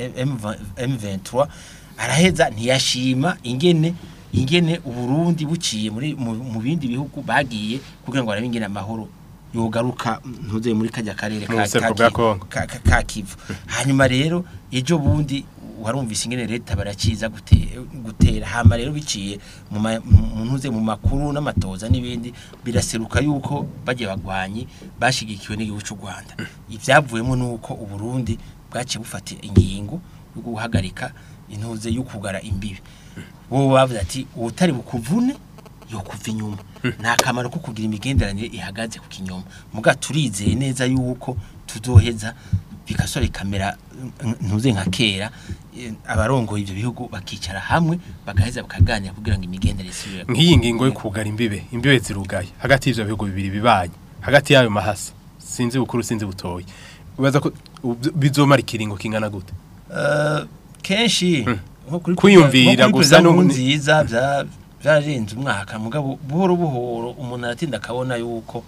C: M23 araheza ntiyashima ingene ingene uburundi buciye muri mu, mu bindi bihugu bagiye kugira ngo barabe ingene amahoro yogaruka ntuze muri kajya karere
B: Mu buseruko bwa Congo.
C: ka, ka, ka Kivu hanyuma rero ejo bundi warumvise ingene leta barakiza gute, gutera hama rero biciye mu ma- mu ntuze mu makuru n'amatoza n'ibindi biraseruka yuko bagiye bagwanyi bashigikiwe n'igihugu cy'u Rwanda ivyavuyemo nuko uburundi bwaciye bufata ingingo yo guhagarika intuze yo kugara imbibi bo bavuze ati ubutari bukuvune yo kuva inyuma nta kamaro ko kugira imigenderanire ihagaze ku kinyoma muga turizeye neza yuko tuzoheza bigasore kamera ntuze nka kera eh, abarongoye ivyo bihugu bakicara hamwe bagaheza bakaganira kugira ngo imigenderanire isubire
B: nk'iyi ngingo yo kugara imbibe imbibe zirugaye hagati y'ivyo bihugu bibiri bibanye hagati y'ayo mahasa sinzi bukuru sinzi butoyi ubaza ko ubu- bizomara ikiringo kingana gute
C: Eh, kenshi nko kuri
B: Kwiyumvira
C: nko kuri
B: gusa
C: perezida
B: n'ubu-
C: nziza bya byararenze umwaka mugabo buhoro buhoro umuntu aratinda akabona yuko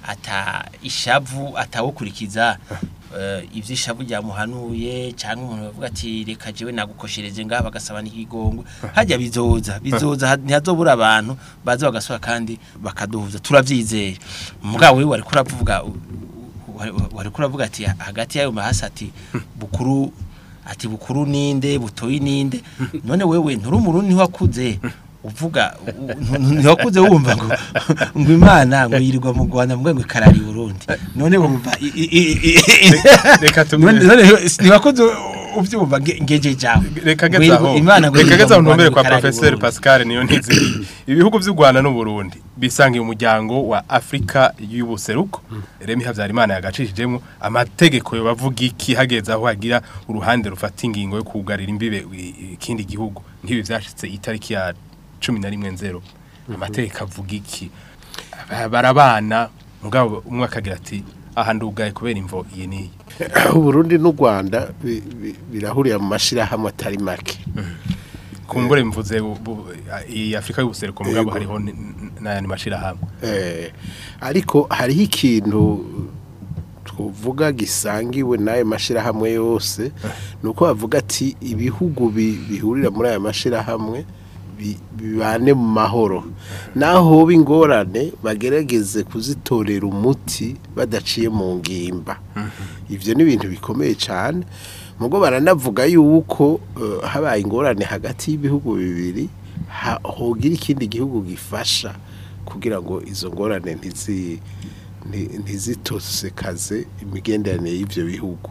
C: ata ishavu atawukurikiza eh, ivyo ishavu ryamuhanuye cyangwa umuntu bavuga ati reka jewe nagukoshereje ngaha bagasaba n'ikigongwe hajya bizoza bizoza ha- ntihazobura abantu baza bagasora kandi bakaduhuza turavyizeye mugabo wewe wariko uravuga u- u- wari- wariko uravuga ati hagati y'ayo mahasi ati bukuru ati bukuru ninde butoyi ninde none wewe nturi umurundi ntiwakuze uvuga u- u- ntiwakuze wumva ngo ngo imana ngo yirirwa mu Rwanda mbwe ngo ikarari i Burundi none wumva i- i- i- i-
B: reka tu-
C: none none ntiwakuze ubyumva nge- ngeje jawe
B: reka
C: Ngo
B: gezaho
C: yirirwa- imana ngo
B: reka
C: yirirwa
B: gezaho
C: mu Rwanda
B: ntumbere
C: ngo
B: kwa
C: ikarari i
B: professeur
C: Burundi.
B: Pascal niyo ntizi ibihugu by'u Rwanda n'u Burundi bisangiye umuryango wa Afrika y'ubuseruko Remy Havyarimana yagacishijemo amategeko yo bavuga iki hageze aho hagira uruhande rufata ingingo yo kugarira imbibe i- ikindi gihugu nk'ibi vyashitse itariki ya 11 nzero amategeko avuga iki Ba- barabana mugabo umwe akagira ati aha ndugaye kubera imvo iyi niyi
E: Uburundi n'u Rwanda bi- bi- birahuriye mu mashirahamwe atari make
B: kumbure mvuze bu- bu- iyi Afrika y'ubuseruko mugabo
E: Yego.
B: hariho n- n- n'ayandi mashirahamwe
E: Eh, ariko hariho ikintu twavuga gisangiwe n'ayo mashyirahamwe yose ni uko bavuga ati ibihugu bi- bihurira muri aya mashyirahamwe bi- bibane mu mahoro naho hoba ingorane bagerageze kuzitorera umuti badaciye mu ngimba ibyo ni ibintu bikomeye cyane mugo baranavuga yuko eh, habaye ingorane hagati y'ibihugu bibiri ha- hogira ikindi gihugu gifasha kugira ngo izo ngorane ntizi nti- ntizitosekaze imigenderanire y'ibyo bihugu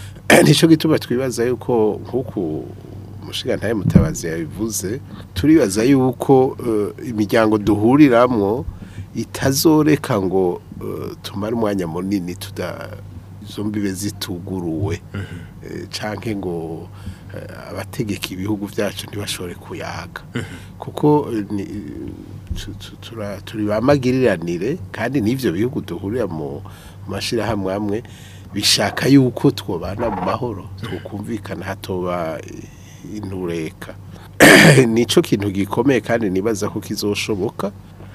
E: nicyo gituma twibaza yuko nk'uku umushinga mutabazi yabivuze turibaza yuko eh, imiryango duhuriramwo itazoreka ngo eh, tumare umwanya munini tuda izo mbibe zituguruwe Eh, canke ngo eh, abategeka ibihugu byacu ntibashobore kuyaga kuko eh, ni- tu- tu- tura- turi bamagiriranire kandi n'ivyo bihugu duhurira mu mashirahamwe amwe bishaka yuko twobana mu mahoro twokumvikana hatoba eh, intureka nico kintu gikomeye kandi nibaza ko kizoshoboka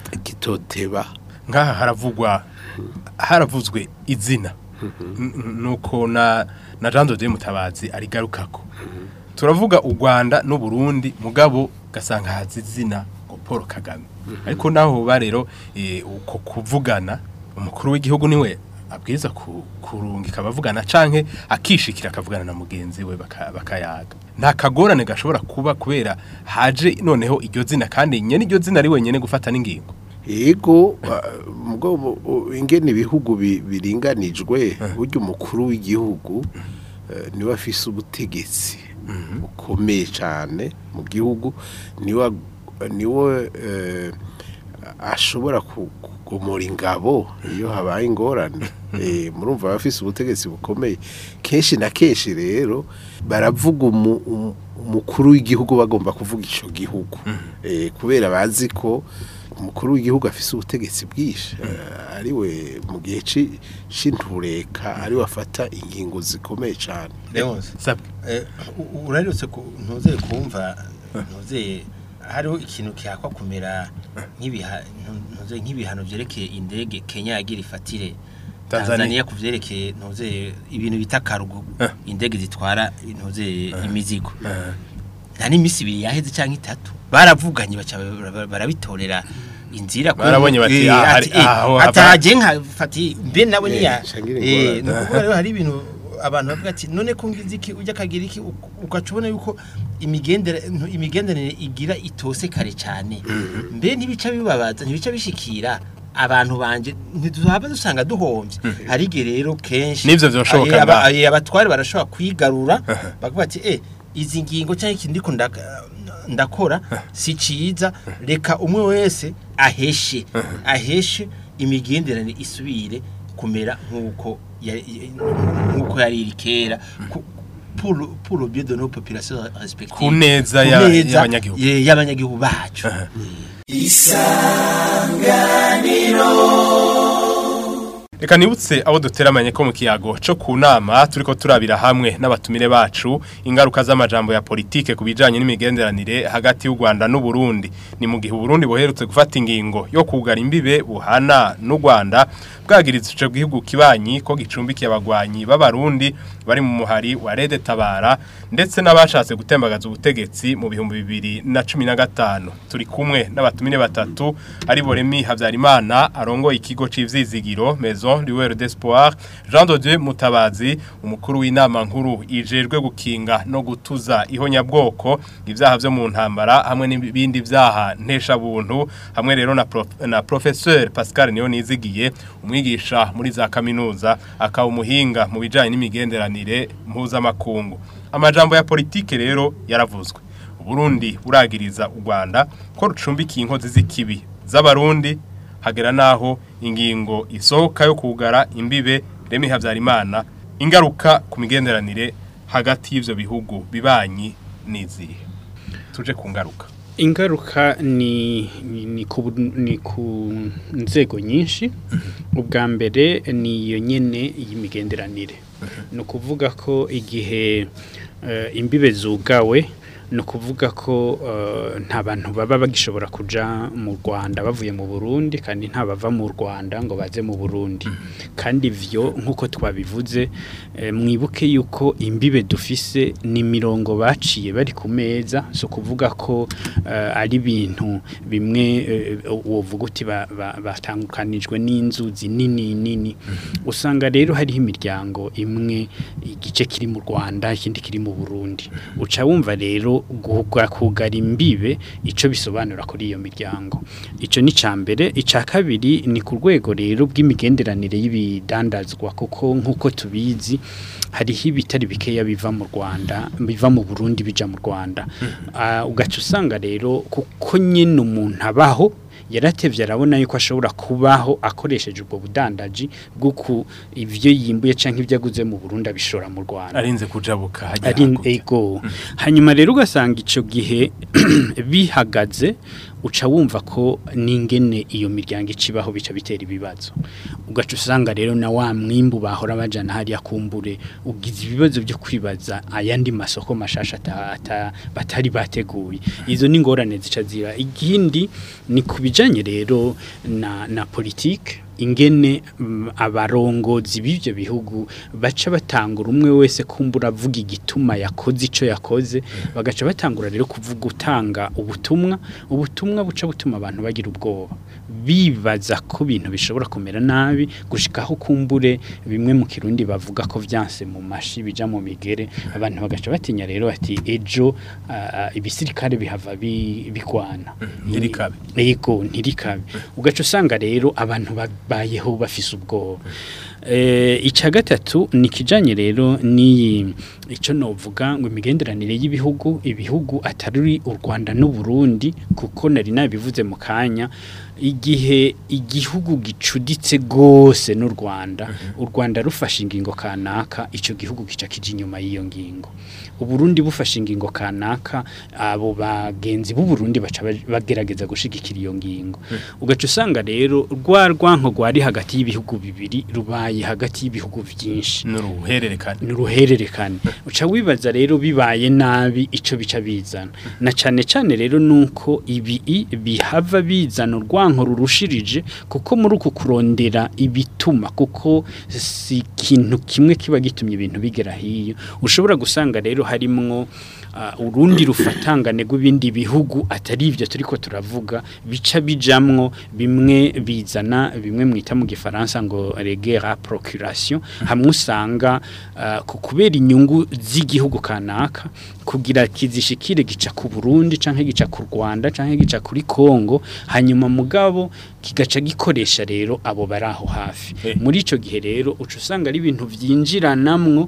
E: kitoteba
B: ngaha haravugwa haravuzwe izina N- n- nuko na na Jean de Mutabazi arigarukako turavuga u Rwanda n'u Burundi mugabo gasanga hazi izina ngo Paul Kagame ariko naho ba rero eh, uko kuvugana umukuru w'igihugu niwe abwiza ku- kurungika abavugana canke akishikira akavugana na mugenzi we baka- bakayaga nta kagorane gashobora kuba kubera haje noneho iryo zina kandi nyene iryo zina ari wenyene gufata n'ingingo
E: Ego mugo ingene ibihugu bi- biringanijwe burya umukuru w'igihugu eh, niwe afise ubutegetsi bukomeye cyane mu gihugu niwe niwe eh, ashobora ku- kugomora ingabo iyo habaye ingorane Eh, murumva aba afise ubutegetsi bukomeye kenshi na kenshi rero baravuga umu- umu- umukuru w'igihugu bagomba kuvuga ico gihugu Eh, kubera bazi ko umukuru w'igihugu afise ubutegetsi bwinshi eh, ariwe mu gihe ci- c'intureka ariwe afata ingingo zikomeye cyane
C: Leonce
B: sabwe
C: Eh, u- urarutse ku ntuzeye kumva ntuzeye hariho ikintu cyakwa kumera nk'ibiha ntuzeye nk'ibihano byerekeye indege Kenya yagira ifatire
B: Tanzania.
C: Tanzania kuvyerekeye ntuzeye ibintu bita karugo indege zitwara ntuzeye imizigo nta n'imisi ibiri yaheze cyangwa itatu baravuganye baca bara- barabitorera inzira ko-
B: Barabonye bati,
C: Eh,
B: ah, hari-
C: ati, eh,
B: aho
C: ati
B: hava-
C: haje nka fati mbe nawe
E: Eh,
C: niya
E: shangira
C: eh
E: ingorane.
C: ni ukuvuga rero hari ibintu abantu bavuga ati none ko ngize iki ujya kagira iki uk- ugaca ubona yuko imigendere ntu- imigenderanire igira itose kare cyane mbe ntibica bibabaza ntibica bishikira abantu banje ntituhava dusanga duhombye hari igihe rero kenshi
B: N'ivyo vyoshoboka
C: eh, aba-
B: ngaho.
C: eh, abatware barashobora kwigarura bavuga ati eh izi ngingo cyangwa ikindi ndiko ndaka- ndakora si ciza reka umwe wese aheshe aheshe imigenderanire isubire kumera nk'uko yari- nk'uko yari iri kera ku- pour le- pour le bien de nos populations respectives
B: Ku neza
C: Ku
B: ya-
C: neza
B: y'abanyagihugu.
C: ye- y'abanyagihugu bacu
B: Reka nibutse abo duteramanye ko mu kiyago cyo ku nama turiko turabira hamwe n'abatumire bacu ingaruka z'amajambo ya politike ku bijanye n'imigenderanire hagati y'u Rwanda n'u Burundi ni mu gihe u Burundi boherutse gufata ingingo yo kugara imbibe buhana n'u Rwanda bwagiriza ico gihugu kibanyi ko gicumbikiye abagwanyi b'abarundi bari mu muhari wa Rede Tabara ndetse n'abashatse gutembagaza ubutegetsi mu bihumbi bibiri na cumi na gatanu turi kumwe n'abatumire batatu ari Boremi Havyarimana arongoye ikigo c'ivzizigiro Maison Lueur d'Espoir Jean de Dieu Mutabazi umukuru w'inama nkuru ijejwe gukinga no gutuza ihonyabwoko ivyaha vyo mu ntambara hamwe n'ibindi vyaha ntesha buntu hamwe rero na, prof, na professeur Pascal niyo nizigiye umwigisha muri za kaminuza akaba umuhinga mu bijanye n'imigenderanire mpuzamakungu amajambo ya politike rero yaravuzwe Burundi buragiriza u Rwanda ko rucumbikiye inkozi z'ikibi z'abarundi hagera naho ingingo isohoka yo kugara imbibe Remi Havyarimana ingaruka ku migenderanire hagati y'ivyo bihugu bibanyi nizihe tuje ku ngaruka
D: ingaruka ni ni- ni ku ni ku nzego nyinshi ubwa mbere ni iyo nyene y'imigenderanire ni ukuvuga ko igihe eh, imbibe zugawe ni ukuvuga ko eh, nta bantu baba bagishobora kuja mu Rwanda bavuye mu Burundi kandi nta bava mu Rwanda ngo baze mu Burundi kandi ivyo nkuko twabivuze eh, mwibuke yuko imbibe dufise ni mirongo baciye bari ku meza so kuvuga ko eh, ari ibintu bimwe eh, wovuga uti ba- ba- batandukanijwe n'inzuzi nini nini usanga rero hariho imiryango imwe igice kiri mu Rwanda ikindi kiri mu Burundi uca wumva rero guhugwa kugara imbibe ico bisobanura kuri iyo miryango ico ni ca mbere ica kabiri ni ku rwego rero bw'imigenderanire y'ibidandazwa kuko nkuko tubizi hariho ibitari bikeya biva mu Rwanda biva mu Burundi bija mu Rwanda Ah, ugaca usanga rero kuko nyine umuntu abaho yaratevye arabona yuko ashobora kubaho akoresheje ubwo budandaji bw'uku ivyo yimbuye canke ivyo aguze mu Burundi abishora mu Rwanda
B: arinze kujabuka hajya
D: ari
B: hakurya.
D: ego hanyuma rero ugasanga ico gihe bihagaze uca wumva ko n'ingene iyo miryango icibaho bica bitera ibibazo ugaca usanga rero na wa mwimbu bahora bajana hariya kumbure ugize ibibazo byo kwibaza ayandi masoko mashasha ata- ata- batari bateguye izo ni ingorane zica ziba ikindi ni ku bijanye rero na, na politike ingene mm, abarongozi b'ivyo bihugu baca batangura umwe wese kumbura avuga igituma yakoze ico yakoze bagaca batangura rero kuvuga utanga ubutumwa ubutumwa buca butuma abantu bagira ubwoba bibaza ko ibintu bishobora kumera nabi gushikaho kumbure bimwe mu kirundi bavuga ko vyanse mu mashi bija mu migere abantu bagaca batinya rero bati ejo ah, ah, ibisirikare bihava bi- bigwana
B: ntirikabe.
D: yego ntirikabe ugaca usanga rero abantu babayeho bafise ubwoba eh icya gatatu ni kijanye rero ni ico novuga ngo imigenderanire y'ibihugu ibihugu atari u Rwanda n'u Burundi kuko nari nabivuze mu kanya igihe igihugu gicuditse gose n'u Rwanda u Rwanda rufashe ingingo kanaka ico gihugu kica kije inyuma y'iyo ngingo uburundi bufashe ingingo kanaka abo bagenzi b'u Burundi baca baj- bagerageza gushigikira iyo ngingo ugaca usanga rero rwa rwanko rwari hagati y'ibihugu bibiri rubaye hagati y'ibihugu byinshi
B: n'uruhererekane
D: ni uruhererekane uca wibaza rero bibaye nabi ico bica bizana na cane cane rero nuko ibi i- bihava bizana urwanko rurushirije kuko muri uku kurondera ibituma kuko si ikintu kimwe kiba gitumye ibintu bigera hiyo ushobora gusanga rero harimwo ah, urundi rufatangane rw'ibindi bihugu atari ivyo turiko turavuga bica bijamwo bimwe bizana bimwe mwita mu gifaransa ngo regera procuration hamwe usanga ah, ku kubera inyungu z'igihugu kanaka kugira kizishikire gica ku Burundi canke gica ku Rwanda canke gica kuri Kongo hanyuma mugabo kigaca gikoresha rero abo baraho hafi
B: Eh.
D: muri ico gihe rero uca usanga ari ibintu vyinjiranamwo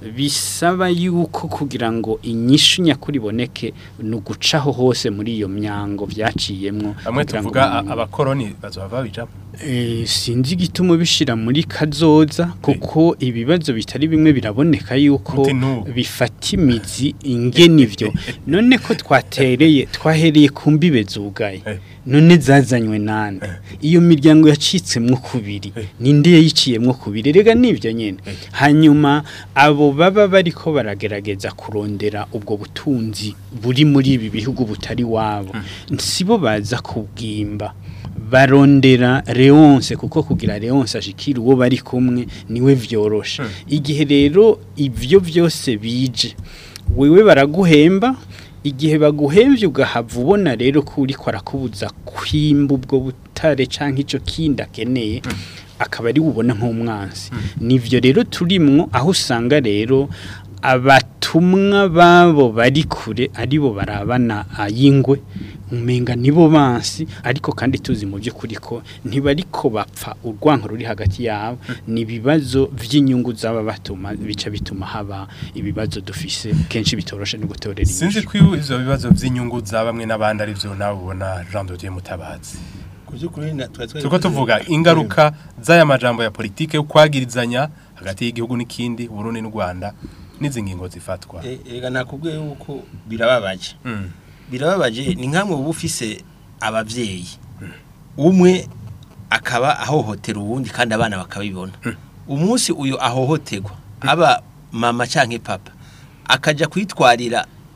D: bisaba yuko kugira ngo inyishu nyakuri iboneke ni ugucaho hose muri iyo myango vyaciyemwo
B: bamwe
D: kugira ngo
B: tuvuga a-
D: umuntu-
B: abakoroni bazohava babijamo
D: Eh, sinzi igituma bishira muri kazoza kuko ibibazo bitari bimwe biraboneka yuko
B: Uti n'ubu.
D: bifata imizi ingene ivyo none ko twatereye twahereye ku mbibe zugaye
B: Eh.
D: none zazanywe nande iyo miryango yacitsemwo kubiri
B: Eh.
D: ninde yayiciyemwo kubiri rega nivyo nyene hanyuma abo baba bariko baragerageza kurondera ubwo butunzi buri muri ibi bihugu butari wabo sibo baza kubwimba barondera Leonce kuko kugira Leonce ashikira uwo bari kumwe niwe vyorosha igihe rero ivyo vyose bije wewe baraguhemba igihe baguhemvye ugahava ubona rero ko uriko arakubuza kwimba ubwo butare canke ico kindi akeneye akaba ari bubona nk'umwansi nivyo rero turimwo aho usanga rero abatumwa babo bari kure aribo barabana ayingwe umenga nibo bansi ariko kandi tuzi mu by'ukuri ko ntibariko bapfa urwanko ruri hagati yabo ni ibibazo vy'inyungu zaba batuma bica bituma haba ibibazo dufise kenshi bitoroshe no gutorera
B: sinzi
D: inyishu
B: ko ivyo bibazo vy'inyungu za bamwe n'abandi ari vyo nawe ubona Jean de Dieu Mutabazi turiko tuvuga ingaruka z'aya majambo ya politike yo kwagirizanya hagati y'igihugu n'ikindi Burundi n'u Rwanda n'izi ngingo zifatwa
C: Ega nakubwiye yuko birababaje
B: Mm.
C: birababaje ni nkamwe uba ufise abavyeyi umwe akaba ahohotera uwundi kandi abana bakabibona umunsi uyu ahohoterwa aba mama canke papa akaja kwitwarira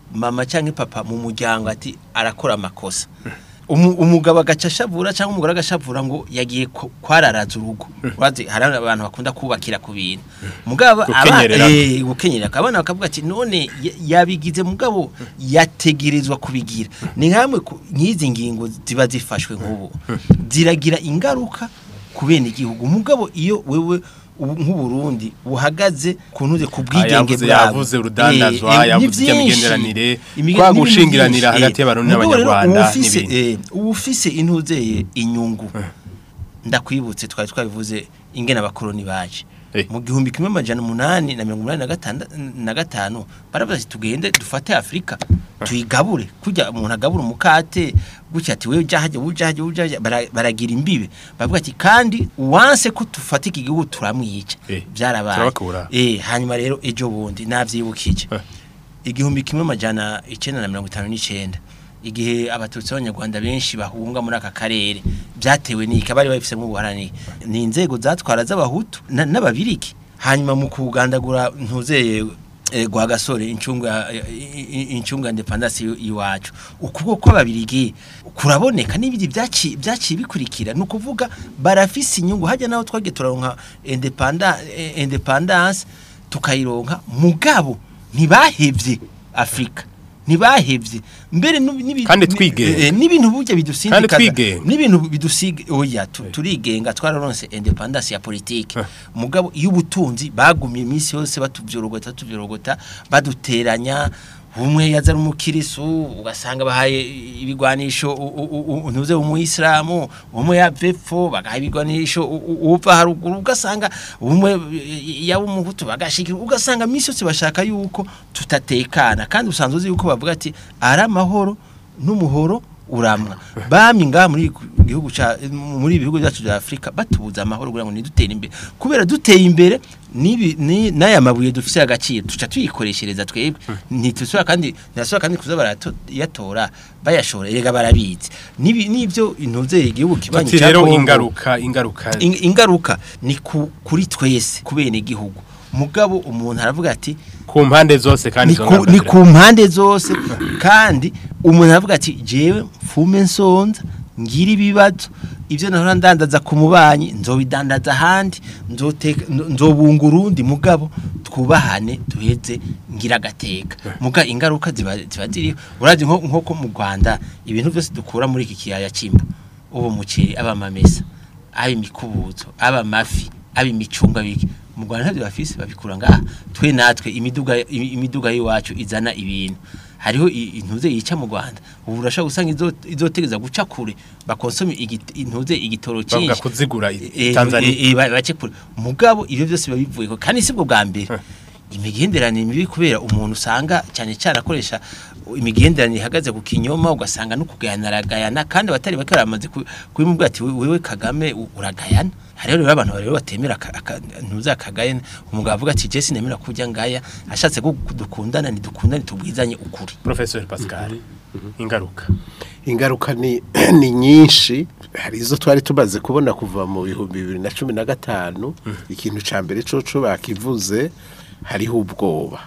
C: mama cyangwa papa mu muryango ati arakora amakosa Umu- umugabo agaca ashavura cyangwa umugore agashavura ngo yagiye ku- kwararaza urugo urazi hari abantu bakunda kubakira ku bintu mugabo aba-
B: Gukenyerera.
C: eh, gukenyera abana bakavuga ati none ya- yabigize mugabo yategerezwa kubigira ni nkamwe ku- nk'izi ngingo ziba zifashwe nk'ubu ziragira ingaruka ku bene igihugu mugabo iyo wewe ubu- nk'uburundi buhagaze ku ntuze ku bwigenge
B: yavuze
C: bwabo
B: yavuze urudandazwa
C: Eh, eh,
B: yavuze
C: ni vyinshi.
B: iby'imigenderanire
C: Imige-
B: kwa
C: n'ibintu
B: gushingiranira
C: vyinshi,
B: hagati
C: eh.
B: y'abarundi
C: Mugabo rero
B: n'abanyarwanda
C: uwufise,
B: n'ibindi
C: eh, uwufise intuzeye inyungu ndakwibutse twari twabivuze ingene abakoroni baje
B: Eh.
C: mu gihumbi kimwe amajana umunani na mirongo umunani na gatanda- na gatanu baravuze ati tugende dufate afurika tuyigabure kurya umuntu agabura umukate gutya ati wewe ujahajya ujahajya ujahajya bara- baragira imbibe bavuga ati kandi uwanse ko dufata iki gihugu turamwica
B: Eh,
C: byarabaye
B: turabakura.
C: eh hanyuma rero ejo bundi navyibukije
B: Eh.
C: igihumbi kimwe amajana icenda na mirongo itanu n'icenda igihe abatutsi b'abanyarwanda benshi bahunga muri aka karere byatewe n'iki abari babifisemo ubuharaniye ni inzego zatwara z'abahutu na- n'ababiriki hanyuma mu kugandagura ntuzeye eh, gwa gasore incunga i- i- incunga independence y- iwacu ukuboko kw'ababirigi kuraboneka n'ibindi byaci byaciye bikurikira ni ukuvuga barafise inyungu hajya naho twagiye turaronka independa- eh, independence tukayironka mugabo ntibahevye Afrika ntibahevye mbere nubi- nibi-
B: Kandi
C: ni-
B: twigenga.
C: eh, n'ibintu burya bidusindikaza
B: Kandi twigenga.
C: n'ibintu bidusiga oya tu- turigenga twararonse independence ya politike mugabo iyo ubutunzi bagumye iminsi yose batuvyorogota tuvyorogota baduteranya umwe yaza ari umukirisu ugasanga bahaye ibigwanisho u- u- u- ntuze umuyisilamu umwe yavepfo bagaha ibigwanisho u- u- uva haruguru ugasanga umwe yaba umuhutu bagashikira ugasanga iminsi yose bashaka yuko tutatekana kandi usanzwe uzi yuko bavuga ati ari amahoro n'umuhoro uramwa bami ngaha muri gihugu ca muri ibihugu byacu bya Afrika batubuza amahoro kugira ngo nidutere imbere kubera duteye imbere nibi ni naya mabuye dufise agaciro tuca tuyikoreshereza twebwe ntitusubira kandi ntiyasubira kandi kuza barayatora bayashora erega barabizi nibi nivyo intuze igihugu kibanyi
B: tuti
C: ca
B: rero
C: Congo.
B: ingaruka ingaruka
C: In- ingaruka ni ku, kuri twese kubene igihugu mugabo umuntu aravuga ati
B: ku mpande zose kandi
C: ni
B: izo
C: ku,
B: ngaruka
C: ni
B: zira-
C: ku mpande zose kandi umuntu aravuga ati jewe mfume nsonza ngira ibibazo ibyo nahora ndandaza ku mubanyi nzobidandaza ahandi nzoteka nzo- nzobunga urundi mugabo twubahane duheze ngira agateka muga ingaruka ziba ziba ziriho urazi nko nko mu Rwanda ibintu byose dukura muri iki kiyaya cyimbo ubu muceri aba mamesa aba imikubuzo aba mafi aba imicunga biki mu Rwanda ntabyo bafise babikura ngaha twe natwe imiduga imi- imiduga y'iwacu izana ibintu hariho i- intuze yica mu Rwanda ubu urashaka gusanga izo izotegeza guca kure bakonsome igit- intuze igitoro
B: bavuga
C: cyinshi
B: kuzigura i-
C: Eh,
B: Tanzania
C: eh, eh, ba- bace kure mugabo ibyo byose biba bivuye ko kandi sibwo bwa mbere imigenderanire mibi kubera umuntu usanga cyane cyane akoresha imigenderanire ihagaze ku kinyoma ugasanga no kugayana aragayana kandi abatari bake baramaze ku- kubimubwira ati "We- wewe Kagame u- uragayana hariho rero abantu rero batemera aka- aka- ntuza akagayana umugabo avuga ati Jesse nemera kujya ngaya ashatse ko dukundana ntidukundane tubwizanye ukuri
B: Professor Pascal ingaruka
E: ingaruka ni ni nyinshi hari izo twari tumaze kubona kuva mu bihumbi bibiri na cumi na gatanu ikintu cya mbere coco bakivuze hariho ubwoba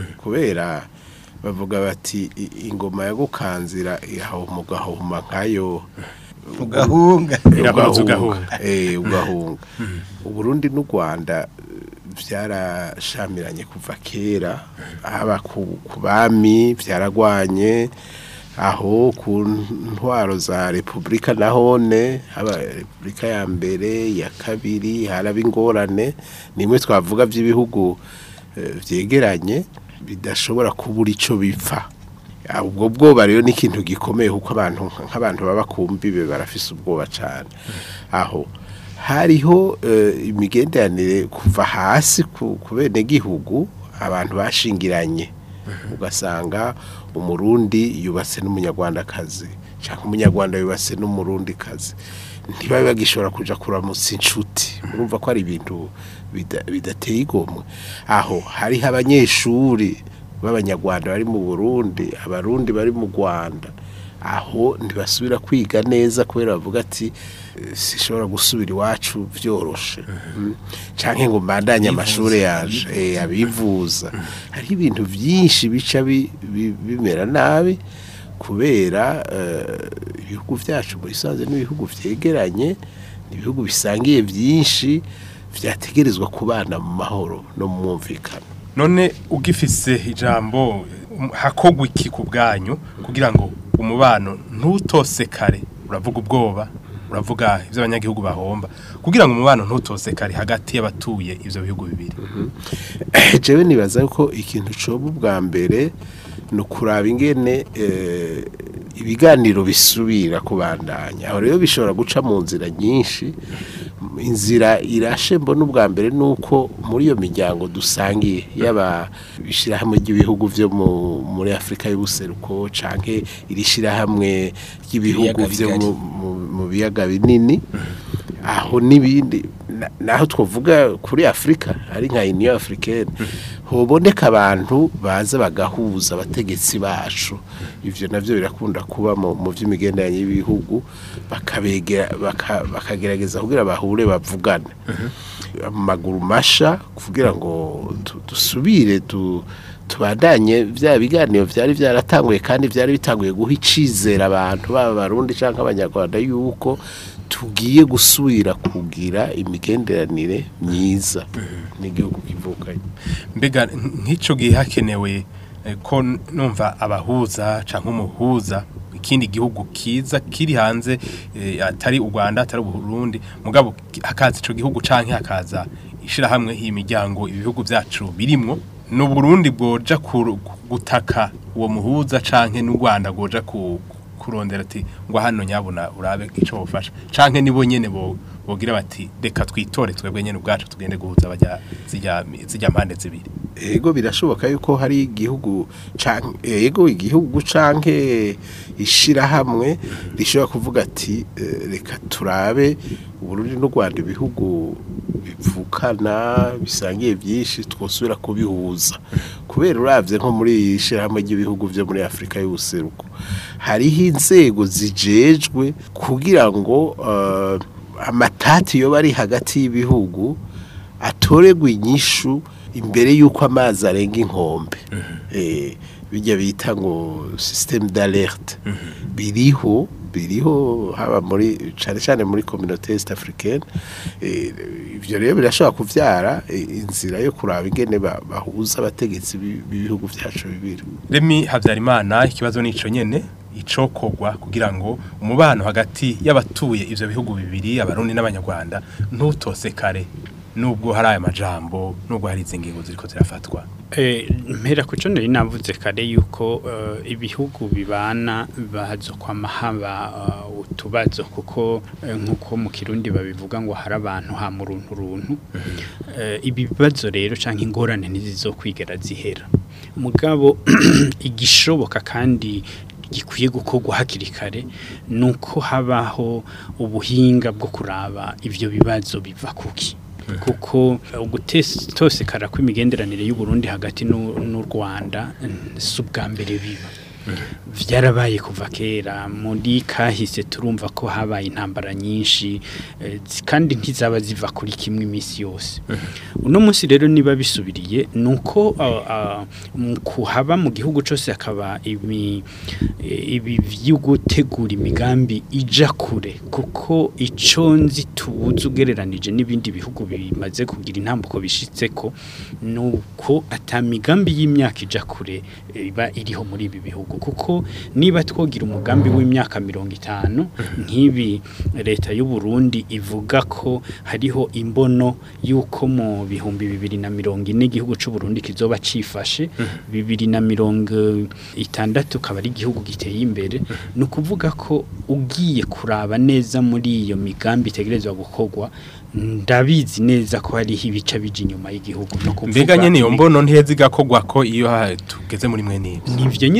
E: kubera bavuga bati "I- ingoma ya gukanzira ihahuma ugahuma nkayo
C: ugahunga
B: Irakomeza ugahunga.
E: eh ugahunga uburundi n'u Rwanda eh, byarashamiranye kuva kera haba ku ku bami byaragwanye aho ku ntwaro za repubulika nahone haba repubulika ya mbere ya kabiri haraba ingorane nimwe twavuga by'ibihugu eh, vyegeranye bidashobora kubura ico bipfa Ah, ubwo bwoba rero ni ikintu gikomeye kuko abantu nk'abantu baba ku mbibe barafise ubwoba cyane aho hariho eh, imigenderanire kuva hasi ku ku benegihugu abantu bashingiranye ugasanga umurundi yubatse n'umunyarwandakazi cyangwa umunyarwanda yubatse n'umurundikazi ntibabe bagishobora kuja kuramutsa inshuti urumva ko ari ibintu bida- bidateye igomwe aho hariho abanyeshuri b'abanyarwanda bari mu burundi abarundi bari mu rwanda aho ntibasubira kwiga neza kubera bavuga ati "Eh, sishobora gusubira iwacu vyoroshe Mm. canke ngo mbandanye amashuri yaje eh, abivuza hari ibintu byinshi bica bi- bi- bimera nabi kubera eh, ibihugu byacu muri sanze n'ibihugu vyegeranye ibihugu bisangiye byinshi vyategerezwa kubana mu mahoro no mu mwumvikano
B: none ugifise ijambo um, hakogwa iki ku bwanyu kugira ngo umubano ntutosekare uravuga ubwoba uravuga ivyo abanyagihugu bahomba kugira ngo umubano ntutosekare hagati y'abatuye ivyo bihugu bibiri
E: jewe nibaza ko ikintu coba ubwa mbere ni ukuraba ingene eh, ibiganiro bisubira kubandanya aho rero bishobora guca mu nzira nyinshi inzira irashe mbona ubwa mbere ni uko muri iyo miryango dusangiye yaba ishyirahamwe ry'ibihugu byo mu- muri afurika y'ubuseruko canke iri shyirahamwe ry'ibihugu
C: Ibiyaga
E: byo
C: bigari.
E: mu- mu- mu biyaga binini aho n'ibindi na- naho twavuga kuri afurika ari nka uniyo africaine hoboneka abantu baza bagahuza abategetsi bacu ivyo navyo birakunda kuba mu mu vy'imigenderanire y'ibihugu bakabegera baka- bakagerageza kugira bahure bavugane amaguru masha kugira ngo tu- dusubire tu tubandanye bya biganiro byari byaratanguye kandi byari bitanguye guha icizera abantu baba abarundi cyangwa abanyarwanda yuko tugiye gusubira kugira imigenderanire myiza n'igihugu kivukanye
B: mbega nk'ico gihe hakenewe eh, ko n- numva abahuza canke umuhuza ikindi gihugu kiza kiri hanze eh, atari u Rwanda atari u Burundi mugabo ki- hakaza ico gihugu canke hakaza ishirahamwe imiryango ibihugu vyacu birimwo no Burundi bwoja kuru- gutaka uwo muhuza canke n'u Rwanda bwoja ku kurondera ati ngo hano nyabona urabe ico bofasha canke nibo nyene bo bogira bati reka twitore twebwe nyene ubwacu tugende guhuza bajya zijya zijya mpande zibiri
E: ego birashoboka yuko hari igihugu canke ego igihugu canke ishirahamwe rishobora kuvuga ati eh, reka turabe Burundi n'u Rwanda ibihugu bivukana bisangiye byinshi twosubira kubihuza kubera uravye nko muri iyi shirahamwe ry'ibihugu vyo muri Afrika y'ubuseruko hariho inzego zijejwe kugira ngo eh, amatati yoba ari hagati y'ibihugu atoregwa inyishu imbere y'uko amazi arenga inkombe Eh, bijya bita ngo système d'alerte biriho biriho haba muri cyane cyane muri communauté est africaine Eh, ivyo rero birashobora kuvyara eh, inzira yo kuraba ingene ba- bahuza abategetsi b'i- b'ibihugu vyacu bibiri
B: Remi Havyarimana ikibazo nico nyene icokogwa kugira ngo umubano hagati y'abatuye ivyo bihugu bibiri abarundi n'abanyarwanda ntutosekare nubwo hari aya majambo nubwo hari izi ngingo ziriko zirafatwa
D: Eh, mpera kuco nari navuze kare yuko eh, ibihugu bibana bazo kwama haba eh, utubazo kuko eh, nkuko mu kirundi babivuga ngo hari abantu ha mu runtu runtu Eh, ibi bibazo rero canke ingorane ntizizokwigera zihera mugabo igishoboka kandi gikwiye gukorwa hakiri kare nuko habaho ubuhinga bwo kuraba ivyo bibazo biva kuki kuko ugutosekara kw'imigenderanire y'u Burundi hagati n'u n'u Rwanda mm, si ubwa mbere biba vyarabaye kuva kera muri kahise turumva ko habaye intambara nyinshi eh, zi- kandi ntizaba ziva kuri kimwe imisi yose uno munsi rero niba bisubiriye nuko ah, ah, mu kuhaba mu gihugu cyose hakaba ibi eh, ibi vyo gutegura imigambi ija kure kuko ico nzi tubuze ugereranije n'ibindi bihugu bimaze kugira intambuko bishitseko nuko ata migambi y'imyaka ija kure eh, iba iriho muri ibi bihugu kuko niba twogira umugambi w'imyaka mirongo itanu nk'ibi leta y'u Burundi ivuga ko hariho imbono y'uko mu bihumbi bibiri na mirongo ine igihugu c'u Burundi kizoba cifashe bibiri na mirongo itandatu kaba ari igihugu giteye imbere ni ukuvuga ko ugiye kuraba neza muri iyo migambi itegerezwa gukorwa ndabizi neza ko hariho ibice bija inyuma y'igihugu no kuvuga
B: mbega nyene iyo
D: ibi-
B: mbono ntiheza igakogwa ko iyo ha- tugeze muri mwe nibyo
D: nivyo nyine ndiko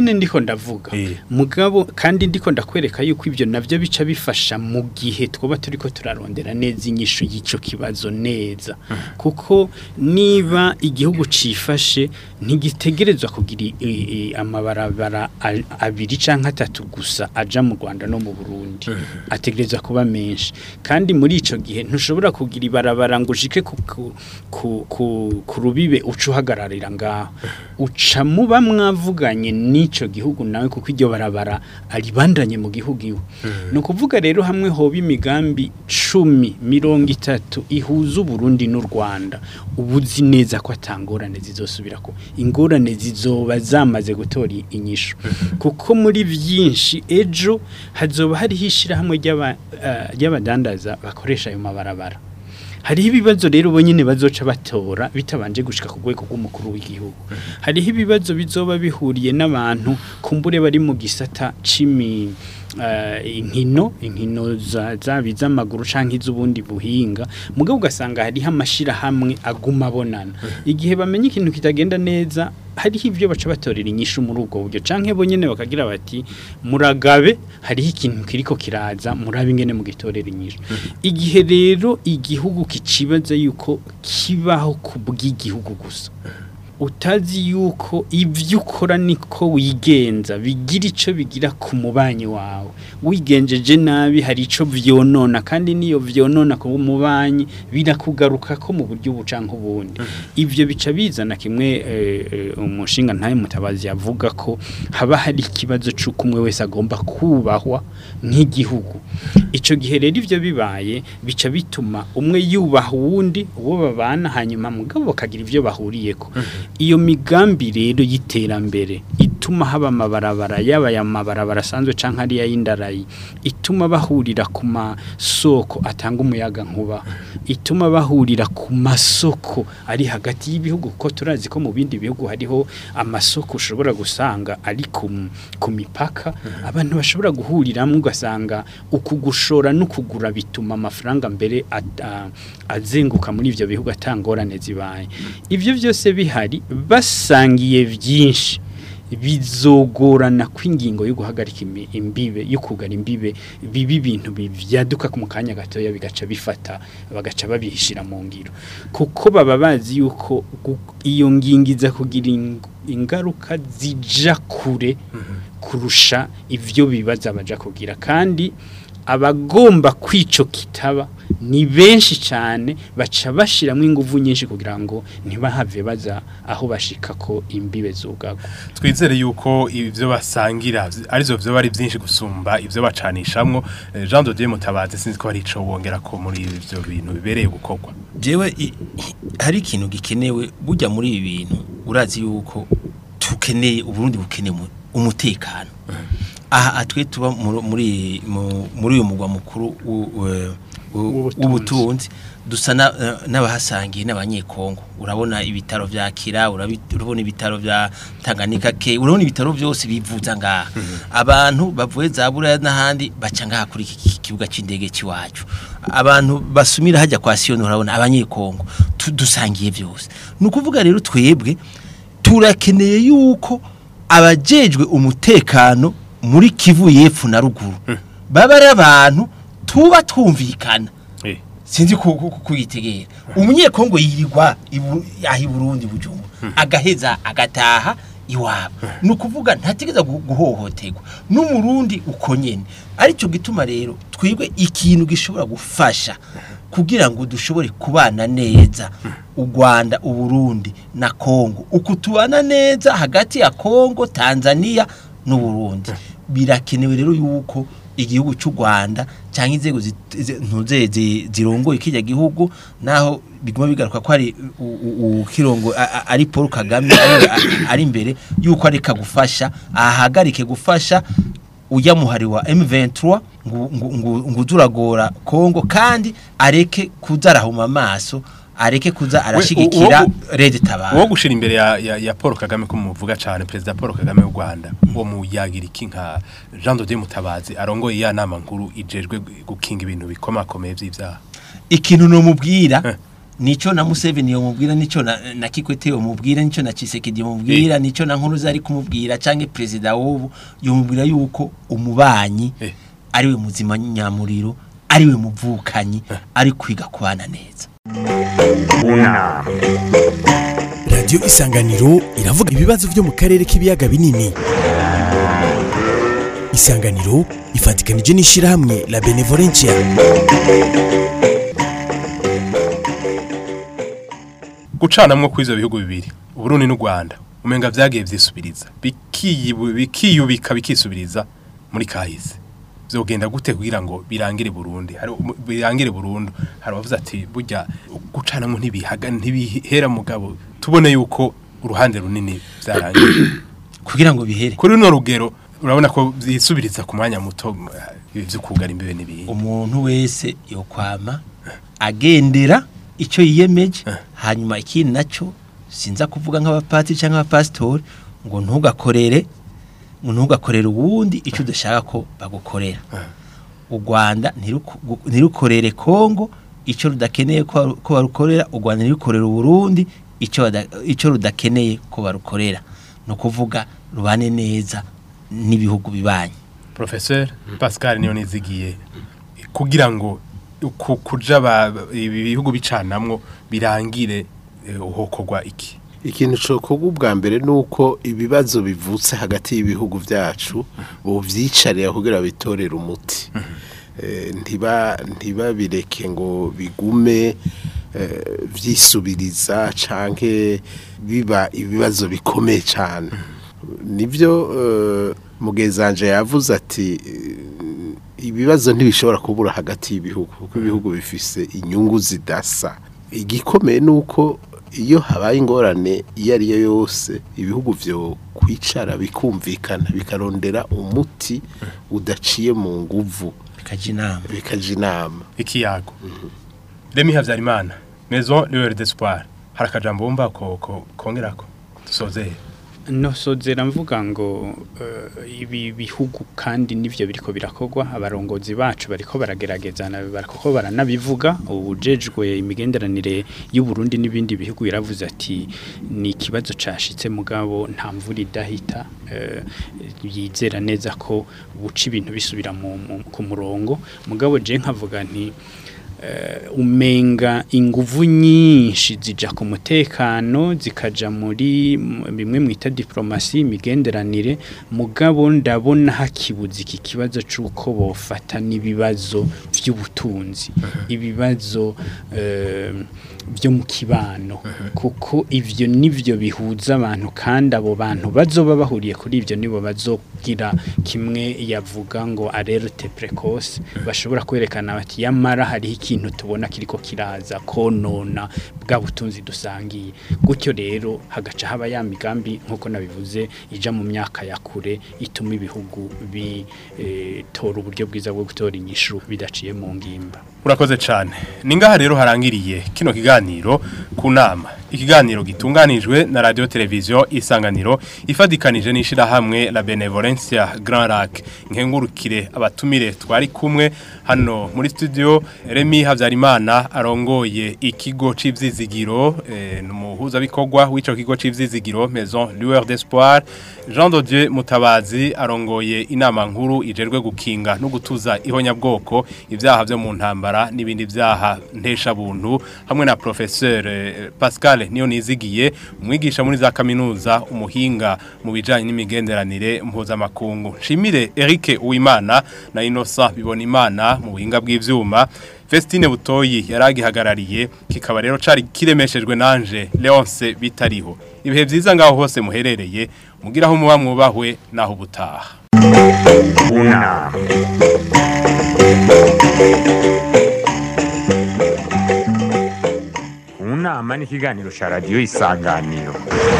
D: ndavuga
B: Eh.
D: mugabo kandi ndiko ndakwereka yuko ibyo navyo bica bifasha mu gihe twoba turiko turarondera neza inyishu y'ico kibazo neza kuko niba igihugu cifashe ntigitegerezwa kugira i- i- amabarabara a- abiri canke atatu gusa aja mu Rwanda no mu Burundi ategerezwa kuba menshi kandi muri ico gihe ntushobora kugira ibarabara ngo ushike ku, ku, ku, ku, ku rubibe uca uhagararira ngaho uca muba mwavuganye n'ico gihugu nawe kuko iryo barabara aribandanye mu gihugu iwe ni ukuvuga rero hamwe hoba imigambi cumi mirongo itatu ihuza uburundi n'u rwanda uba uzi neza ko atangorane zizosubira ko ingorane zizoba zamaze gutora i- inyishu kuko muri byinshi ejo hazoba hariho ishyirahamwe ry'aba- eh, ry'abadandaza bakoresha ayo mabarabara hariho ibibazo rero bo nyine bazoca batora bitabanje gushika ku rwego rw'umukuru w'igihugu hariho ibibazo bizoba bihuriye n'abantu kumbure bari mu gisata c'imi eh, inkino inkino za- zaba iz'amaguru canke iz'ubundi buhinga mugabo ugasanga hariho amashirahamwe aguma abonana igihe bamenye ikintu kitagenda neza hariho ibyo baca batorera inyishu muri ubwo buryo canke bo nyene bakagira bati muragabe hariho ikintu kiriko kiraza murabe ingene mu gitorera inyishu igihe rero igihugu kicibaza yuko kibaho ku bw'igihugu gusa utazi yuko ibyo ukora niko wigenza bigira icyo bigira ku mubanyi wawe wigenjeje nabi hari icyo vyonona kandi niyo vyonona ku mubanyi birakugaruka ko mu buryo buca nk'ubundi ibyo bica bizana kimwe eh, eh, umushinga ntaye mutabazi yavuga ko haba hari ikibazo c'uko umwe wese agomba kubahwa nk'igihugu ico gihe rero ivyo bibaye bica bituma umwe yubaha uwundi uwo babana hanyuma mugabo bakagira ivyo bahuriyeko iyo migambi rero y'iterambere ituma haba amabarabara yaba aya mabarabara asanzwe canke ariya y'indarayi ituma bahurira ku masoko atanga umuyaga nkuba ituma bahurira ku masoko ari hagati y'ibihugu kuko turazi ko mu bindi bihugu hariho amasoko ushobora gusanga ari ku, ku mipaka abantu bashobora guhuriramo ugasanga uku gushora n'ukugura bituma amafaranga mbere at- a- azenguka muri ivyo bihugu atangorane zibaye ivyo byose bihari basangiye byinshi bizogorana kw'ingingo yo guhagarika imi- imbibe yo kugara imbibe bibi bintu bivyaduka mu kanya gatoya bigaca bifata bagaca babihishira mu ngiro kuko baba bazi yuko gu- iyo ngingo iza kugira ing- ingaruka zija kure kurusha ivyo bibaza baja kugira kandi abagomba kwico kitaba ni benshi cyane baca bashiramo ingufu nyinshi kugira ngo ntibahave baza aho bashika ko imbibe zugago
B: twizere yuko ibyo basangira arizo byo bari byinshi gusumba ibyo bacanishamwo Eh, Jean de Dieu Mutabazi sinzi ko hari ico wongera ko muri ibyo bintu bibereye gukorwa
C: jewe i- hari ikintu gikenewe burya muri ibi bintu urazi yuko tukeneye uburundi bukeneye umu- umutekano aha atwe tuba muri muri mu- muri uyu mugwa mukuru w'u- w'u-
D: W'ubutunzi.
C: w'ubutunzi dusa na- eh, n'abahasangiye n'abanyekongo urabona ibitaro vya kira urabi- urabona ibitaro vya tanganyika ke urabona ibitaro byose bivuza ngaha abantu bavuye za buraya n'ahandi baca ngaha kuri iki ki- kibuga c'indege c'iwacu abantu basumira hajya kwa siyoni urabona abanyekongo tu- dusangiye byose ni ukuvuga rero twebwe turakeneye yuko abajejwe umutekano muri kivu y'epfo na ruguru baba ari abantu tuba twumvikana
B: Eh.
C: sinzi ku- ku- ku- kuyitegera umunyekongo yirirwa ibu- yaha i burundi bujumbu agaheza agataha iwabo ni ukuvuga ntategeza gu- guhohoterwa n'umurundi uko nyene aricyo gituma rero twebwe ikintu gishobora gufasha kugira ngo dushobore kubana neza u Rwanda uburundi na Kongo uku tubana neza hagati ya Kongo Tanzania n'uburundi birakenewe rero yuko igihugu cy'u Rwanda cyangwa inzego zit- zi- ntuze zi- zirongoye kijya gihugu naho biguma bigaruka ko ari u- u- u- kirongo a- a- ari Paul Kagame ari- a- ari imbere yuko areka gufasha ahagarike gufasha ujya muhari wa M23 ngo ngo- ngo- ngo uzuragora Kongo kandi areke kuzarahuma amaso areke kuza arashigikira
B: uwo-
C: Red Tabara
B: uwo gushira imbere ya, ya, ya Paul Kagame ko muvuga cyane perezida Paul Kagame w'u Rwanda uwo muyagira iki nka Jean de Dieu Mutabazi arongoye ya nama nkuru ijejwe gukinga ibintu bikomakomeye by'ivyaha
C: ikintu nomubwira
B: Eh.
C: nico na Museveni yomubwira nico na, na Kikwete yomubwira nico na Chisekedi yomubwira nico na Nkuruza ari kumubwira canke president w'ubu yomubwira yuko umubanyi
B: Eh.
C: ariwe muzima nyamuriro ariwe muvukanyi ari kwiga kubana neza
A: unama
F: radiyo isanganiro iravuga ibibazo byo mu karere k'ibiyaga binini isanganiro ifatikanije n'ishyirahamwe la benevolencia
B: gucanamwo kw'ivyo bihugu bibiri uburundi n'u rwanda umenga vyagiye vyisubiriza bikiyibu- bikiyubika bikisubiriza muri kahise vyogenda gute kugira ngo birangire burundi hari umu- birangire burundu hari abavuze ati burya gucanamwo ntibihaga ntibihera mugabo tubone yuko uruhande runini vyarangiye
C: kugira ngo bihere
B: kuri runo rugero urabona ko vyisubiriza ku mwanya muto eh, ibi vyo kugara imbibe n'ibindi
C: umuntu wese yokwama agendera icyo yiyemeje hanyuma ikindi nacyo sinza kuvuga nk'abapatiri cyangwa abapasitori ngo ntugakorere ngo ntugakorere uwundi icyo udashaka ko bagukorera u rwanda ntiruku- gu- ntirukorere kongo icyo rudakeneye ko ko barukorera u rwanda ntirukorere uburundi icyo bada- icyo rudakeneye ko barukorera ni ukuvuga rubane neza n'ibihugu bibanyi
B: Professeur Pascal niyo nizigiye kugira ngo ku- kuja ba- ibi bihugu bicanamwo birangire eh, uhokorwa iki
E: ikintu cokorwa ubwa mbere ni uko ibibazo bivutse hagati y'ibihugu byacu bovyicarira kugira bitorere umuti Eh, ntiba ntibabireke ngo bigume eh, vyisubiriza canke biba ibibazo bikomeye cyane nibyo eh, mugezanje yavuze ati eh, ibibazo ntibishobora kubura hagati y'ibihugu kuko ibihugu bifise inyungu zidasa igikomeye ni uko iyo habaye ingorane iyo ari yo yose ibihugu byo kwicara bikumvikana bikarondera umuti udaciye mu nguvu
C: bikajya inama
E: bikaja inama
B: ikiyago Remy Havyarimana Maison Lueur d'Espoir hari akajambo wumva ko ko- kongerako dusozeye
D: nosozera mvuga ngo eh, ibi bihugu kandi nivyo biriko birakogwa abarongozi bacu bariko baragerageza na- bariko baranabivuga ubujejwe imigenderanire y'u Burundi n'ibindi bihugu yaravuze ati ni ikibazo cashitse mugabo nta mvura idahita eh, yizera neza ko buca ibintu bisubira mu, mu, ku murongo mugabo je nkavuga nti eh, umenga inguvu nyinshi zija ku mutekano zikaja muri m- bimwe mwita diplomasi imigenderanire mugabo ndabona hakibuza iki kibazo c'uko bofata n'ibibazo vy'ubutunzi ibibazo eh, byo mu kibano kuko ivyo nivyo bihuza abantu kandi abo bantu bazoba bahuriye kuri ivyo nibo bazogira kimwe yavuga ngo alerte precoce bashobora kwerekana bati yamara hariho ikintu tubona kiriko kiraza konona bwa butunzi dusangiye gutyo rero hagaca haba ya migambi nkuko nabivuze ija mu myaka ya kure ituma ibihugu bitora uburyo bwiza bwo gutora inyishu bidaciye mu ngimba
B: urakoze cyane ni ngaha rero harangiriye kino kiganiro ku nama ikiganiro gitunganijwe na radio televiziyo isanganiro ifadikanije n'ishyirahamwe la benevolencia grand lac nkengurukire abatumire twari kumwe hano muri studio remy habyarimana arongoye ikigo cy'ibyizigiro eh, ni umuhuzabikorwa w'icyo kigo cy'ibyizigiro maison lueur d'espoir jean de dieu mutabazi arongoye inama nkuru ijerwe gukinga no gutuza ihonyabwoko ibyaha byo mu ntambara n'ibindi byaha nteshabuntu hamwe na professeur eh, Pascal niyo nizigiye umwigisha muri za kaminuza umuhinga mu bijanye n'imigenderanire mpuzamakungu nshimire Eric Uwimana na Innocent Bibonimana mu buhinga bw'ivyuma Vestine Butoyi yaragihagarariye kikaba rero cari kiremeshejwe nanje Leonce bitariho ibihe vyiza ngaho hose muherereye mugiraho muba mwubahwe naho butaha
A: unama unama ni ikiganiro cya radiyo isanganiro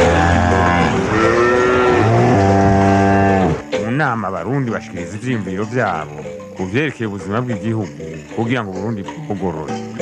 A: mu nama abarundi bashikiriza ivyiyumviro vyabo ku vyerekeye ubuzima bw'igihugu kugira ngo uburundi bugorore